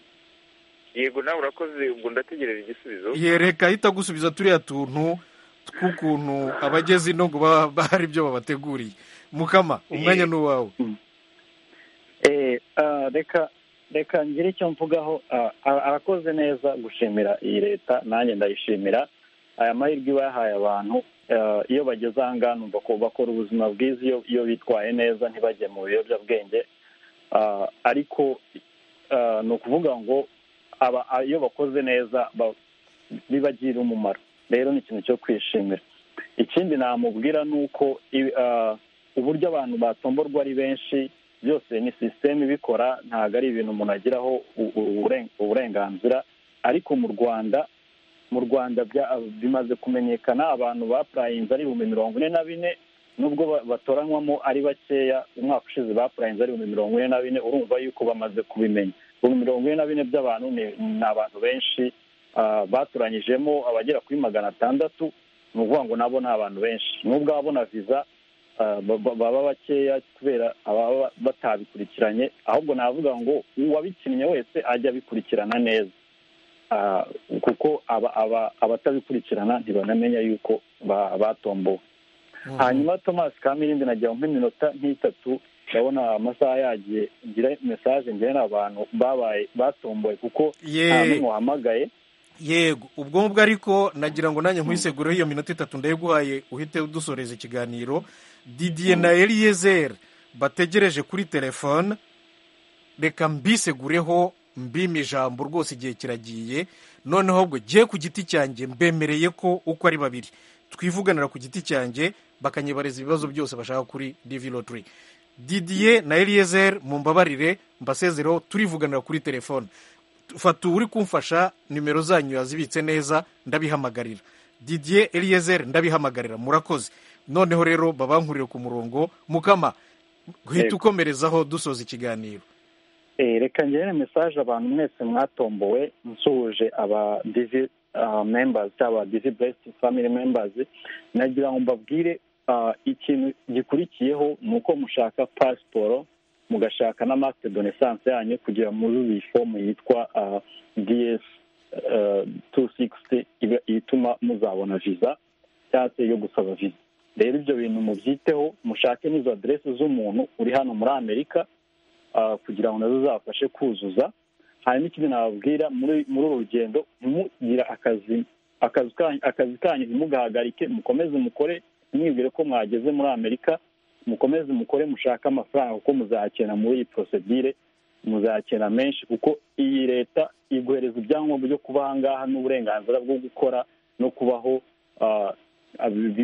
S11: yego nawe urakoze ubwo ndategereje igisubizo
S1: yereka ahita gusubiza turiya tuntu tw'ukuntu abageze ino ngo baba bahari ibyo babateguriye mukama umwanya ni uwawe
S12: Eh, ah, reka reka ngire icyo mvugaho ah, ara- arakoze neza gushimira iyi leta nanjye ndayishimira aya mahirwe iba yahaye abantu
S4: iyo bageze aha ngaha numva ko bakora ubuzima bwiza iyo bitwaye neza ntibajye mu biyobyabwenge ariko ni ukuvuga ngo iyo bakoze neza bibagira umumaro rero ni ikintu cyo kwishimira ikindi namubwira ni uko uburyo abantu batomborwa ari benshi byose ni sisiteme ibikora ntabwo ari ibintu umuntu agiraho uburenganzira ariko mu rwanda mu rwanda bimaze kumenyekana abantu bapurayinze ari ibihumbi mirongo ine na bine nubwo batoranywamo ari bakeya umwaka ushize bapurayinze ari ibihumbi mirongo ine na bine urumva yuko bamaze kubimenya ibihumbi mirongo ine na bine by'abantu ni abantu benshi baturanyijemo abagera kuri magana atandatu ni ukuvuga ngo nabo ni abantu benshi nubwo ababona viza baba bakeya kubera ababa batabikurikiranye ahubwo navuga ngo uwabikinnye wese ajya abikurikirana neza kuko abatabikurikirana ntibanamenya yuko batombowe hanyuma thomas kamirindi nagira nko iminota nk'itatu ndabona amasaha yagiye ngira mesaje ngira abantu babaye batomboye kuko nta n'umwe wahamagaye
S1: yego ubwo ngubwo ariko nagira ngo nanjye nkwisegureho iyo minota itatu ndayiguhaye uhite udusoreza ikiganiro didiye na eliyezeri bategereje kuri telefone reka mbisegureho mbima ijambo rwose igihe kiragiye noneho ubwo giye ku giti cyanjye mbemereye ko uko ari babiri twivuganira ku giti cyanjye bakanyibareza ibibazo byose bashaka kuri divi lotiri didiye na eliyezeri mu mbabarire mbasezereho turivuganira kuri telefone fata uri kumfasha nimero zanyu yazibitse neza ndabihamagarira didiye eliyezeri ndabihamagarira murakoze noneho rero babankurire ku murongo mukama guhita ukomerezaho dusoza ikiganiro
S4: reka ngere mesaje abantu mwese mwatombowe nsuhuje aba divi membazi cyangwa divi besiti famili membazi nagira ngo mbabwire ikintu gikurikiyeho ni uko mushaka pasiporo mugashaka na masite donesanse yanyu kugira muri iyi fomu yitwa diyesi tu sikisiti ituma muzabona viza cyangwa se yo gusaba viza rero ibyo bintu mubyiteho mushake n'izo aderesi z'umuntu uri hano muri amerika kugira ngo nazo zabafashe kuzuza hanyuma ikindi nababwira muri uru rugendo ntimugire akazi akazi kanyu ntimugahagarike mukomeze mukore mwibwire ko mwageze muri amerika mukomeze mukore mushake amafaranga kuko muzakenera muri iyi porosedire muzakenera menshi kuko iyi leta iguhereza ibyangombwa byo kuba aha ngaha n'uburenganzira bwo gukora no kubaho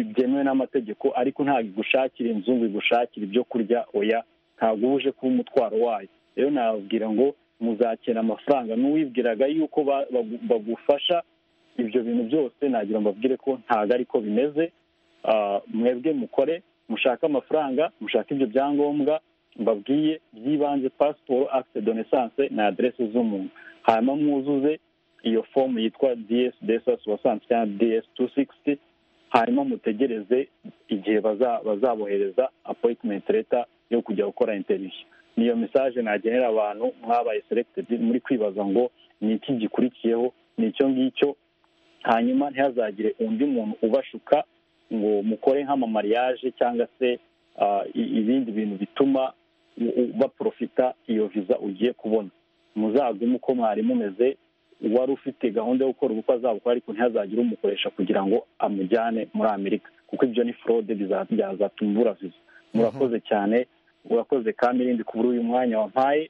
S4: byemewe n'amategeko ariko ntabwo igushakira inzu ngo igushakire ibyo kurya oya ntabwo uba uje kuba umutwaro wayo rero nababwira ngo muzakena amafaranga n'uwibwiraga yuko bagufasha ibyo bintu byose nagira mbabwire ko ntabwo ariko bimeze mwebwe mukore mushake amafaranga mushake ibyo byangombwa mbabwiye by'ibanze pasiporo akite donesanse na aderesi z'umuntu hanyuma mwuzuze iyo fomu yitwa diyesi desasi wasanze cyangwa diyesi tu sikisiti hanyuma mutegereze igihe bazabohereza apoyitimenti leta yo kujya gukora interiviyu niyo mesaje nagenera abantu mwabaye selegitedi muri kwibaza ngo ni iki gikurikiyeho ni icyo ngicyo hanyuma ntihazagire undi muntu ubashuka ngo mukore nk'amamariyaje cyangwa se ibindi bintu bituma baporofita iyo viza ugiye kubona muzagume uko mwari mumeze uwari ufite gahunda yo gukora ubukwe azabukora ariko ntihazagire umukoresha kugira ngo amujyane muri amerika kuko ibyo ni forode byazatuma ubura viza murakoze cyane urakoze kamirindi kubura uyu mwanya wampaye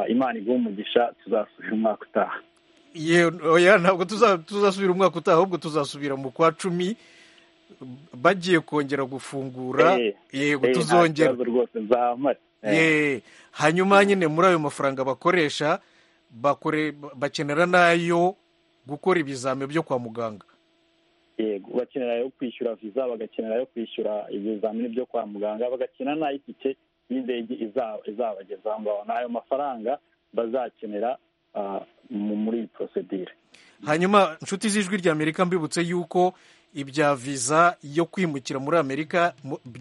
S4: imana iguha umugisha tuzasubira umwaka utaha
S1: ntabwo tuzasubira umwaka utaha ahubwo tuzasubira mu kwa cumi bagiye kongera gufungura yego tuzongera hanyuma nyine muri ayo mafaranga bakoresha bakenera n'ayo gukora ibizami byo kwa muganga
S4: yego bakenera yo kwishyura viza bagakenera yo kwishyura ibizamini byo kwa muganga bagakenera n'ay'itike y'indege izabageza ngaho ni ayo mafaranga bazakenera muri iyi porosedire
S1: hanyuma inshuti z'ijwi rya amerika mbibutse yuko ibya viza yo kwimukira muri amerika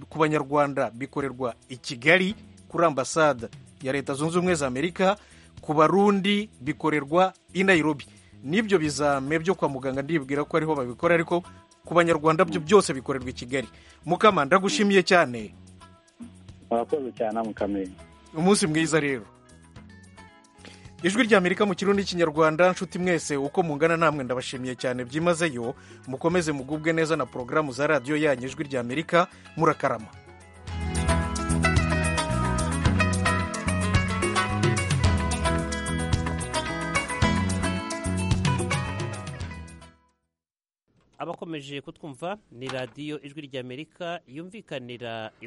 S1: ku banyarwanda bikorerwa i kigali kuri ambasade ya leta zunze ubumwe za amerika ku barundi bikorerwa i Nairobi. n'ibyo bizame byo kwa muganga ndibwira ko ariho babikora ariko ku banyarwanda byo byose bikorerwa i kigali mukama ndagushimiye cyane
S4: murakoze cyane mukamenya
S1: umunsi mwiza rero ijwi ry'amerika mu kirundi n'ikinyarwanda nshuti mwese uko mungana namwe ndabashimiye cyane byimazeyo mukomeze mugubwe neza na porogaramu za radiyo yanyu ijwi ry'amerika murakarama
S2: abakomeje kutwumva ni radiyo ijwi ry'amerika yumvikanira